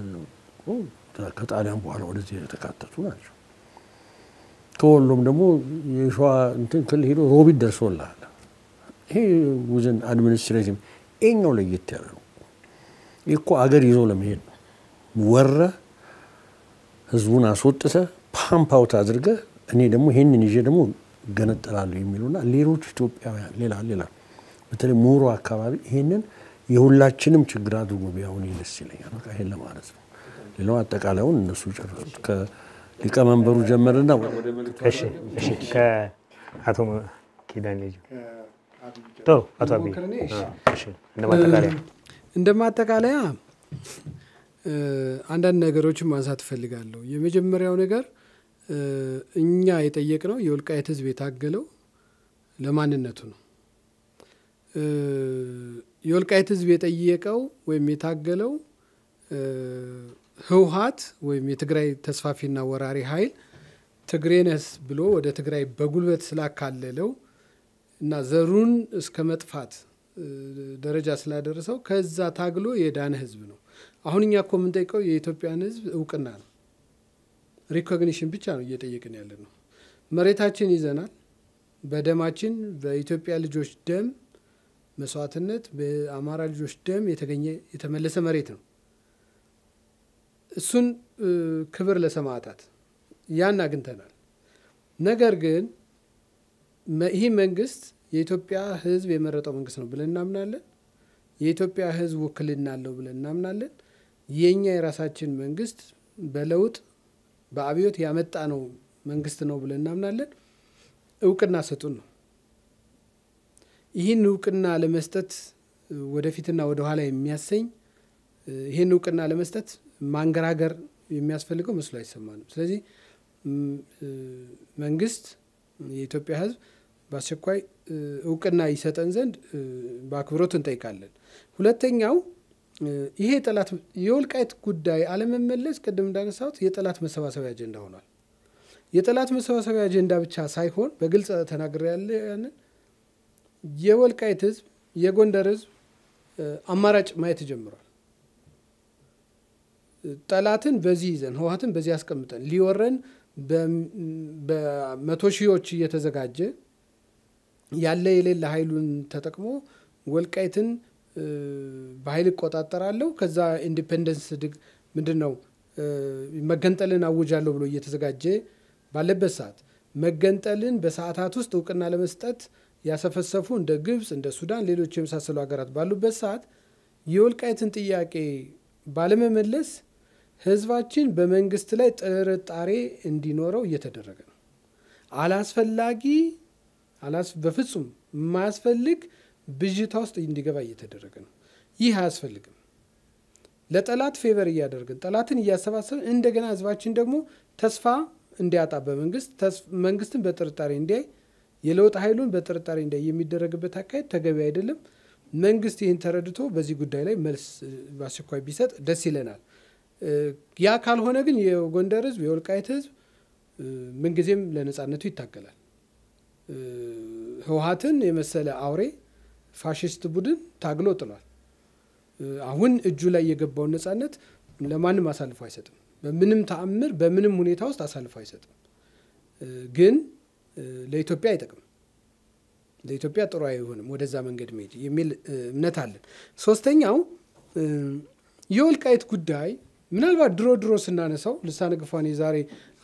ከጣሊያን በኋላ ወደዚህ የተካተቱ ናቸው። ከወሎም ደግሞ የሸዋ እንትን ክልል ሄዶ ሮቢት ደርሶልሃል። ይሄ ውዝን አድሚኒስትሬቲቭ ይሄኛው ለየት ያለ ነው። ይህ እኮ አገር ይዞ ለመሄድ ነው። ወረ ህዝቡን አስወጥተ ፓምፕ አውት አድርገ እኔ ደግሞ ይሄንን ይዤ ደግሞ ገነጠላለሁ የሚሉና ሌሎች ኢትዮጵያውያን ሌላ ሌላ በተለይ ምሁሩ አካባቢ ይሄንን የሁላችንም ችግር አድርጎ ቢያሁን ደስ ይለኛል። በቃ ይሄን ለማለት ነው። ሌላው አጠቃላዩን እነሱ ጨርሱት። ከሊቀመንበሩ ጀመርና
እሺ፣ እሺ ከአቶ ኪዳን ልጅ ጥሩ አቶ አብይ
ሞክር እኔ? እሺ።
እሺ፣ እንደ ማጠቃለያ
እንደ ማጠቃለያ እ፣ አንዳንድ ነገሮችን ማንሳት እፈልጋለሁ። የመጀመሪያው ነገር እ፣ እኛ የጠየቅነው የወልቃይት ሕዝብ የታገለው ለማንነቱ ነው። እ፣ የወልቃይት ሕዝብ የጠየቀው ወይም የታገለው እ፣ ህወሀት ወይም የትግራይ ተስፋፊና ወራሪ ኃይል ትግሬነስ ብሎ ወደ ትግራይ በጉልበት ስላካለለው እና ዘሩን እስከ መጥፋት እ፣ ደረጃ ስላደረሰው ከዛ ታግሎ የዳነ ህዝብ ነው። አሁን እኛ እኮ የምንጠይቀው የኢትዮጵያን ህዝብ እውቅና ነው። ሪኮግኒሽን ብቻ ነው እየጠየቅን ያለ ነው። መሬታችን ይዘናል። በደማችን በኢትዮጵያ ልጆች ደም መስዋዕትነት፣ በአማራ ልጆች ደም የተገኘ የተመለሰ መሬት ነው። እሱን እ፣ ክብር ለሰማዕታት ያን አግኝተናል። ነገር ግን መ- ይህ መንግስት የኢትዮጵያ ህዝብ የመረጠው መንግስት ነው ብለን እናምናለን። የኢትዮጵያ ህዝብ ውክልና አለው ብለን እናምናለን። የእኛ የራሳችን መንግስት በለውጥ በአብዮት ያመጣ ነው መንግስት ነው ብለን እናምናለን። እውቅና ሰጡን ነው። ይህን እውቅና ለመስጠት እ፣ ወደፊትና ወደኋላ የሚያሰኝ እ፣ ይህን እውቅና ለመስጠት ማንገራገር የሚያስፈልገው መስሎ አይሰማንም። ስለዚህ ም፣ እ፣ መንግስት የኢትዮጵያ ህዝብ በአስቸኳይ እ፣ እውቅና ይሰጠን ዘንድ እ፣ በአክብሮት እንጠይቃለን። ሁለተኛው እ፣ ይሄ የጠላት የወልቃይት ጉዳይ አለመመለስ ቅድም እንዳነሳሁት የጠላት መሰባሰቢያ አጀንዳ ሆኗል። የጠላት መሰባሰቢያ አጀንዳ ብቻ ሳይሆን በግልጽ ተናግሬ ያለ ያንን የወልቃይት ህዝብ የጎንደር ህዝብ እ፣ አማራጭ ማየት ጀምሯል። ጠላትን በዚህ ይዘን ህወሀትን በዚህ አስቀምጠን ሊወረን በም- በመቶ ሺዎች እየተዘጋጀ ያለ የሌለ ኃይሉን ተጠቅሞ ወልቃይትን እ፣ በኃይል እቆጣጠራለሁ ከዛ ኢንዲፔንደንስ ድግ ምንድን ነው እ፣ መገንጠልን አውጃለሁ ብሎ እየተዘጋጀ ባለበት ሰዓት መገንጠልን በሰዓታት ውስጥ እውቅና ለመስጠት ያሰፈሰፉ እንደ ግብፅ፣ እንደ ሱዳን፣ ሌሎች የመሳሰሉ ሀገራት ባሉበት ሰዓት የወልቃይትን ጥያቄ ባለመመለስ ህዝባችን በመንግስት ላይ ጥርጣሬ እንዲኖረው እየተደረገ ነው። አላስፈላጊ አላስ በፍጹም የማያስፈልግ ብዥታ ውስጥ እንዲገባ እየተደረገ ነው። ይህ አያስፈልግም። ለጠላት ፌቨር እያደረግን ጠላትን እያሰባሰብን እንደገና ህዝባችን ደግሞ ተስፋ እንዲያጣ በመንግስት ተስ- መንግስትን በጥርጣሬ እንዲያይ የለውጥ ኃይሉን በጥርጣሬ እንዲያይ የሚደረግበት አካሄድ ተገቢ አይደለም። መንግስት ይህን ተረድቶ በዚህ ጉዳይ ላይ መልስ እ፣ በአስቸኳይ ቢሰጥ ደስ ይለናል። እ፣ ያ ካልሆነ ግን የጎንደር ህዝብ የወልቃይት ህዝብ እ፣ ምንጊዜም ለነጻነቱ ይታገላል። እ፣ ህወሀትን የመሰለ አውሬ ፋሽስት ቡድን ታግሎ ጥሏል። እ፣ አሁን እጁ ላይ የገባውን ነጻነት ለማንም አሳልፎ አይሰጥም። በምንም ተአምር በምንም ሁኔታ ውስጥ አሳልፎ አይሰጥም። እ፣ ግን እ፣ ለኢትዮጵያ አይጠቅም። ለኢትዮጵያ ጥሩ አይሆንም ወደዛ መንገድ መሄድ የሚል እ፣ እምነት አለን። ሶስተኛው እ፣ የወልቃይት ጉዳይ ምናልባት ድሮ ድሮ ስናነሳው ልሳነ ግፏን የዛሬ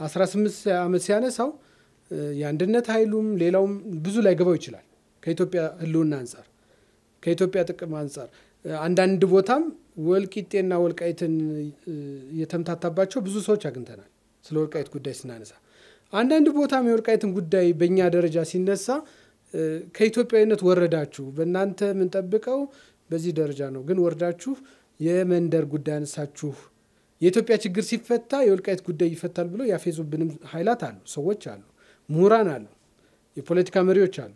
18 ዓመት ሲያነሳው እ፣ የአንድነት ኃይሉም ሌላውም ብዙ ላይ ገባው ይችላል ከኢትዮጵያ ህልውና አንጻር ከኢትዮጵያ ጥቅም አንጻር እ፣ አንዳንድ ቦታም ወልቂጤና ወልቃይትን እ፣ የተምታታባቸው ብዙ ሰዎች አግኝተናል። ስለ ወልቃይት ጉዳይ ስናነሳ አንዳንድ ቦታም የወልቃይትን ጉዳይ በእኛ ደረጃ ሲነሳ እ፣ ከኢትዮጵያዊነት ወረዳችሁ፣ በእናንተ የምንጠብቀው በዚህ ደረጃ ነው፣ ግን ወርዳችሁ የመንደር ጉዳይ አነሳችሁ። የኢትዮጵያ ችግር ሲፈታ የወልቃይት ጉዳይ ይፈታል ብሎ ያፌዙብንም ኃይላት አሉ፣ ሰዎች አሉ፣ ምሁራን አሉ፣ የፖለቲካ መሪዎች አሉ።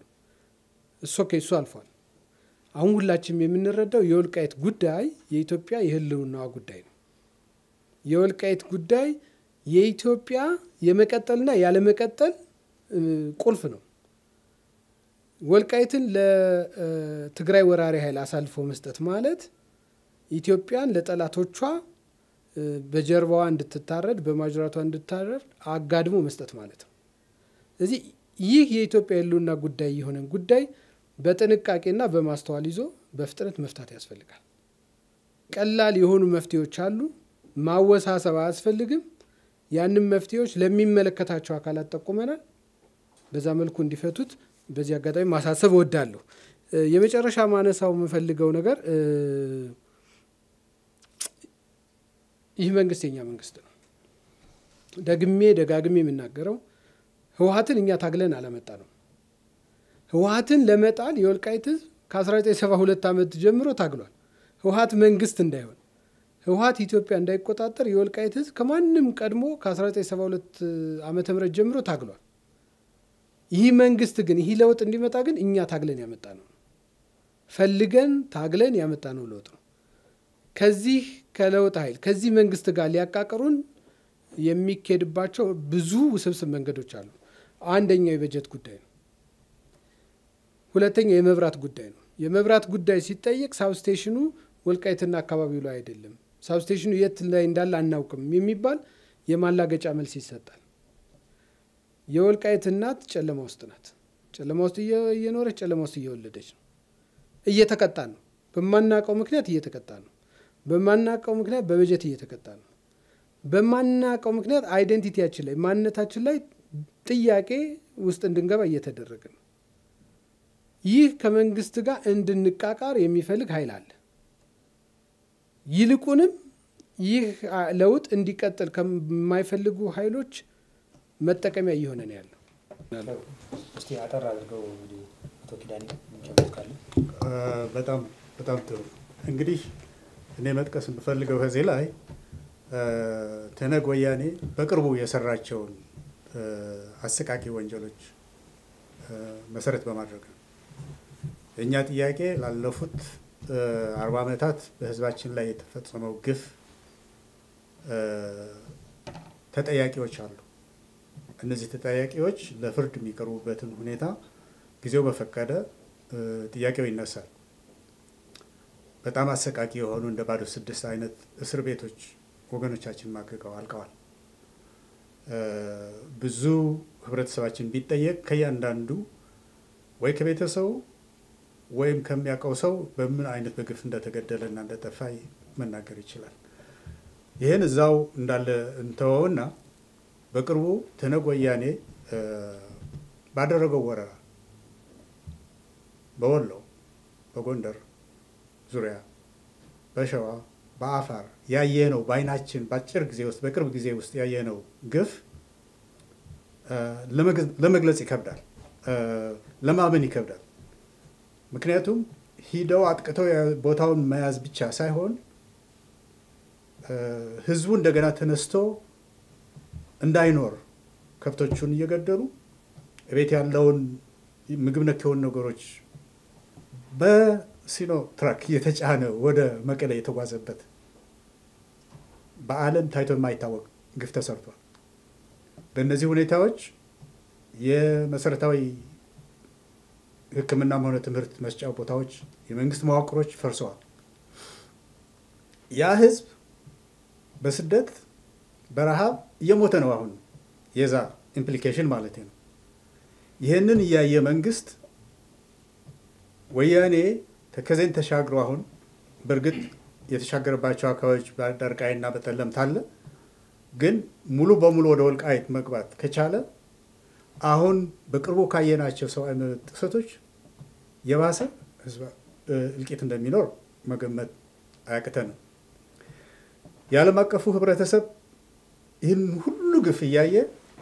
እሱ ኦኬ፣ እሱ አልፏል። አሁን ሁላችንም የምንረዳው የወልቃይት ጉዳይ የኢትዮጵያ የህልውናዋ ጉዳይ ነው። የወልቃይት ጉዳይ የኢትዮጵያ የመቀጠልና ያለመቀጠል እ፣ ቁልፍ ነው። ወልቃይትን ለትግራይ ወራሪ ኃይል አሳልፎ መስጠት ማለት ኢትዮጵያን ለጠላቶቿ እ፣ በጀርባዋ እንድትታረድ በማጅራቷ እንድታረድ አጋድሞ መስጠት ማለት ነው። ስለዚህ ይህ የኢትዮጵያ የህልውና ጉዳይ የሆነን ጉዳይ በጥንቃቄና በማስተዋል ይዞ በፍጥነት መፍታት ያስፈልጋል። ቀላል የሆኑ መፍትሄዎች አሉ። ማወሳሰብ አያስፈልግም። ያንም መፍትሄዎች ለሚመለከታቸው አካላት ጠቁመናል። በዛ መልኩ እንዲፈቱት በዚህ አጋጣሚ ማሳሰብ እወዳለሁ። እ፣ የመጨረሻ ማነሳው የምፈልገው ነገር እ፣ ይህ መንግስት የኛ መንግስት ነው። ደግሜ ደጋግሜ የምናገረው ህወሀትን እኛ ታግለን አላመጣ ነው። ህወሀትን ለመጣል የወልቃይት ህዝብ ከ1972 ዓመት ጀምሮ ታግሏል። ህወሀት መንግስት እንዳይሆን ህወሀት ኢትዮጵያ እንዳይቆጣጠር የወልቃይት ህዝብ ከማንም ቀድሞ ከ1972 ዓመተ ምህረት ጀምሮ ታግሏል። ይህ መንግስት ግን ይህ ለውጥ እንዲመጣ ግን እኛ ታግለን ያመጣ ነው ፈልገን ታግለን ያመጣ ነው ለውጥ ነው። ከዚህ ከለውጥ ኃይል ከዚህ መንግስት ጋር ሊያቃቅሩን የሚኬድባቸው ብዙ ውስብስብ መንገዶች አሉ። አንደኛው የበጀት ጉዳይ ነው። ሁለተኛው የመብራት ጉዳይ ነው። የመብራት ጉዳይ ሲጠየቅ ሳብስቴሽኑ ወልቃይትና አካባቢው ላይ አይደለም፣ ሳብስቴሽኑ የት ላይ እንዳለ አናውቅም የሚባል የማላገጫ መልስ ይሰጣል። የወልቃይት እናት ጨለማ ውስጥ ናት። ጨለማ ውስጥ እየኖረች ጨለማ ውስጥ እየወለደች ነው። እየተቀጣ ነው። በማናውቀው ምክንያት እየተቀጣ ነው። በማናውቀው ምክንያት በበጀት እየተቀጣ ነው። በማናውቀው ምክንያት አይደንቲቲያችን ላይ ማንነታችን ላይ ጥያቄ ውስጥ እንድንገባ እየተደረገ ነው። ይህ ከመንግስት ጋር እንድንቃቃር የሚፈልግ ኃይል አለ። ይልቁንም ይህ ለውጥ እንዲቀጥል ከማይፈልጉ ኃይሎች መጠቀሚያ እየሆነ ነው ያለው።
እስቲ አጠር አድርገው እንግዲህ አቶ ኪዳኔ የሚጨምሩት ካለ
በጣም በጣም ጥሩ። እንግዲህ እኔ መጥቀስ የምፈልገው ከዚህ ላይ ትህነግ ወያኔ በቅርቡ የሰራቸውን አሰቃቂ ወንጀሎች መሰረት በማድረግ ነው። የእኛ ጥያቄ ላለፉት አርባ ዓመታት በህዝባችን ላይ የተፈጸመው ግፍ ተጠያቂዎች አሉ። እነዚህ ተጠያቂዎች ለፍርድ የሚቀርቡበትን ሁኔታ ጊዜው በፈቀደ ጥያቄው ይነሳል። በጣም አሰቃቂ የሆኑ እንደ ባዶ ስድስት አይነት እስር ቤቶች ወገኖቻችን ማቅቀው አልቀዋል። ብዙ ህብረተሰባችን ቢጠየቅ ከእያንዳንዱ ወይ ከቤተሰቡ ወይም ከሚያውቀው ሰው በምን አይነት በግፍ እንደተገደለ እና እንደጠፋ መናገር ይችላል። ይህን እዛው እንዳለ እንተወውና በቅርቡ ትህነግ ወያኔ ባደረገው ወረራ በወሎ፣ በጎንደር ዙሪያ፣ በሸዋ፣ በአፋር ያየነው በአይናችን በአጭር ጊዜ ውስጥ በቅርብ ጊዜ ውስጥ ያየነው ግፍ ለመግለጽ ይከብዳል፣ ለማመን ይከብዳል። ምክንያቱም ሂደው አጥቅተው ቦታውን መያዝ ብቻ ሳይሆን ህዝቡ እንደገና ተነስቶ እንዳይኖር ከብቶቹን እየገደሉ ቤት ያለውን ምግብ ነክ የሆኑ ነገሮች በሲኖ ትራክ እየተጫነ ወደ መቀሌ የተጓዘበት በዓለም ታይቶ የማይታወቅ ግፍ ተሰርቷል። በእነዚህ ሁኔታዎች የመሰረታዊ ሕክምናም ሆነ ትምህርት መስጫ ቦታዎች፣ የመንግስት መዋቅሮች ፈርሰዋል። ያ ህዝብ በስደት በረሃብ እየሞተ ነው። አሁን የዛ ኢምፕሊኬሽን ማለት ነው። ይህንን እያየ መንግስት ወያኔ ተከዜን ተሻግሮ አሁን በእርግጥ የተሻገረባቸው አካባቢዎች በዳርቃይና በጠለምት አለ። ግን ሙሉ በሙሉ ወደ ወልቃይት መግባት ከቻለ አሁን በቅርቡ ካየናቸው ሰብአዊ መብት ጥሰቶች የባሰ እልቂት እንደሚኖር መገመት አያቅተንም። የዓለም አቀፉ ህብረተሰብ ይህን ሁሉ ግፍ እያየ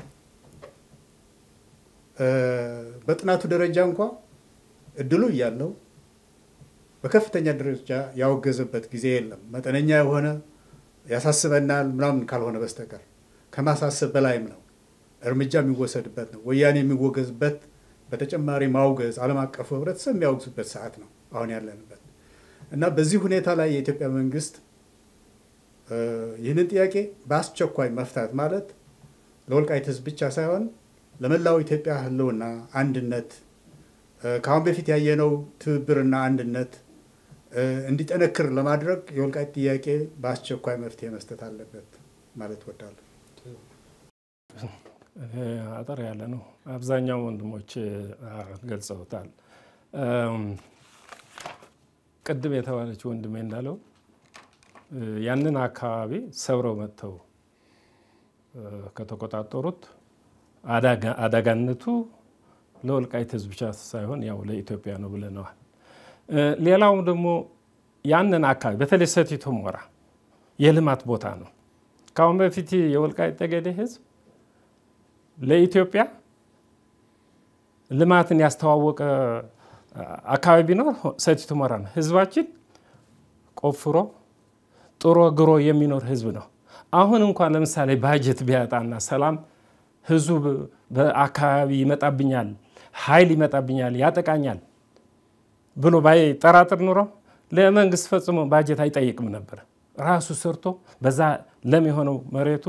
በጥናቱ ደረጃ እንኳ እድሉ እያለው በከፍተኛ ደረጃ ያወገዘበት ጊዜ የለም። መጠነኛ የሆነ ያሳስበናል ምናምን ካልሆነ በስተቀር ከማሳሰብ በላይም ነው እርምጃ የሚወሰድበት ነው። ወያኔ የሚወገዝበት በተጨማሪ ማውገዝ ዓለም አቀፉ ህብረተሰብ የሚያወግዝበት ሰዓት ነው አሁን ያለንበት እና በዚህ ሁኔታ ላይ የኢትዮጵያ መንግስት ይህንን ጥያቄ በአስቸኳይ መፍታት ማለት ለወልቃይት ህዝብ ብቻ ሳይሆን ለመላው ኢትዮጵያ ህልውና አንድነት ከአሁን በፊት ያየነው ትብብርና አንድነት እንዲጠነክር ለማድረግ የወልቃይት ጥያቄ በአስቸኳይ መፍትሄ መስጠት አለበት ማለት ወዳለሁ።
አጠር ያለ ነው። አብዛኛው ወንድሞች ገልጸውታል። ቅድም የተባለች ወንድሜ እንዳለው ያንን አካባቢ ሰብረው መጥተው ከተቆጣጠሩት አደጋነቱ ለወልቃይት ህዝብ ብቻ ሳይሆን ያው ለኢትዮጵያ ነው ብለነዋል። ሌላው ደግሞ ያንን አካባቢ በተለይ ሰቲት ሁመራ የልማት ቦታ ነው። ከአሁን በፊት የወልቃይት ጠገዴ ህዝብ ለኢትዮጵያ ልማትን ያስተዋወቀ አካባቢ ቢኖር ሰቲት ሁመራ ነው። ህዝባችን ቆፍሮ ጥሮ ግሮ የሚኖር ህዝብ ነው። አሁን እንኳን ለምሳሌ ባጀት ቢያጣና ሰላም ህዝቡ በአካባቢ ይመጣብኛል፣ ኃይል ይመጣብኛል፣ ያጠቃኛል ብሎ ባይጠራጥር ኑሮ ለመንግስት ፈጽሞ ባጀት አይጠይቅም ነበር። ራሱ ሰርቶ በዛ ለም የሆነው መሬቱ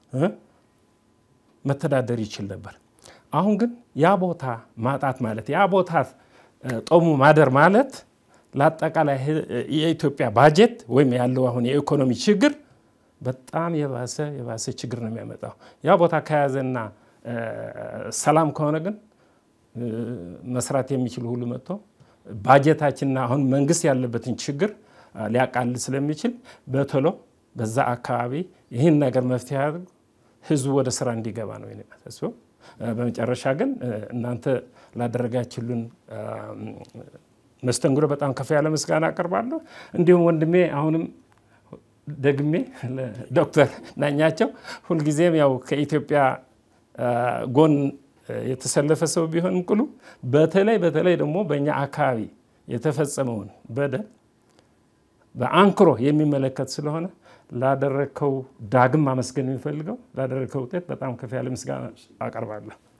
መተዳደር ይችል ነበር። አሁን ግን ያ ቦታ ማጣት ማለት ያ ቦታ ጦሙ ማደር ማለት ለአጠቃላይ የኢትዮጵያ ባጀት ወይም ያለው አሁን የኢኮኖሚ ችግር በጣም የባሰ የባሰ ችግር ነው የሚያመጣው። ያ ቦታ ከያዘና ሰላም ከሆነ ግን መስራት የሚችል ሁሉ መጥቶ ባጀታችንና አሁን መንግስት ያለበትን ችግር ሊያቃልል ስለሚችል በቶሎ በዛ አካባቢ ይህን ነገር መፍትሄ አድርጎ ህዝቡ ወደ ስራ እንዲገባ ነው የማሳስበው። በመጨረሻ ግን እናንተ ላደረጋችሁልን መስተንግዶ በጣም ከፍ ያለ ምስጋና አቀርባለሁ። እንዲሁም ወንድሜ አሁንም ደግሜ ዶክተር ናኛቸው ሁልጊዜም ያው ከኢትዮጵያ ጎን የተሰለፈ ሰው ቢሆንም ቅሉ በተለይ በተለይ ደግሞ በእኛ አካባቢ የተፈጸመውን በደል በአንክሮ የሚመለከት ስለሆነ ላደረግከው ዳግም ማመስገን የሚፈልገው ላደረግከው ውጤት በጣም ከፍ ያለ ምስጋና አቀርባለሁ።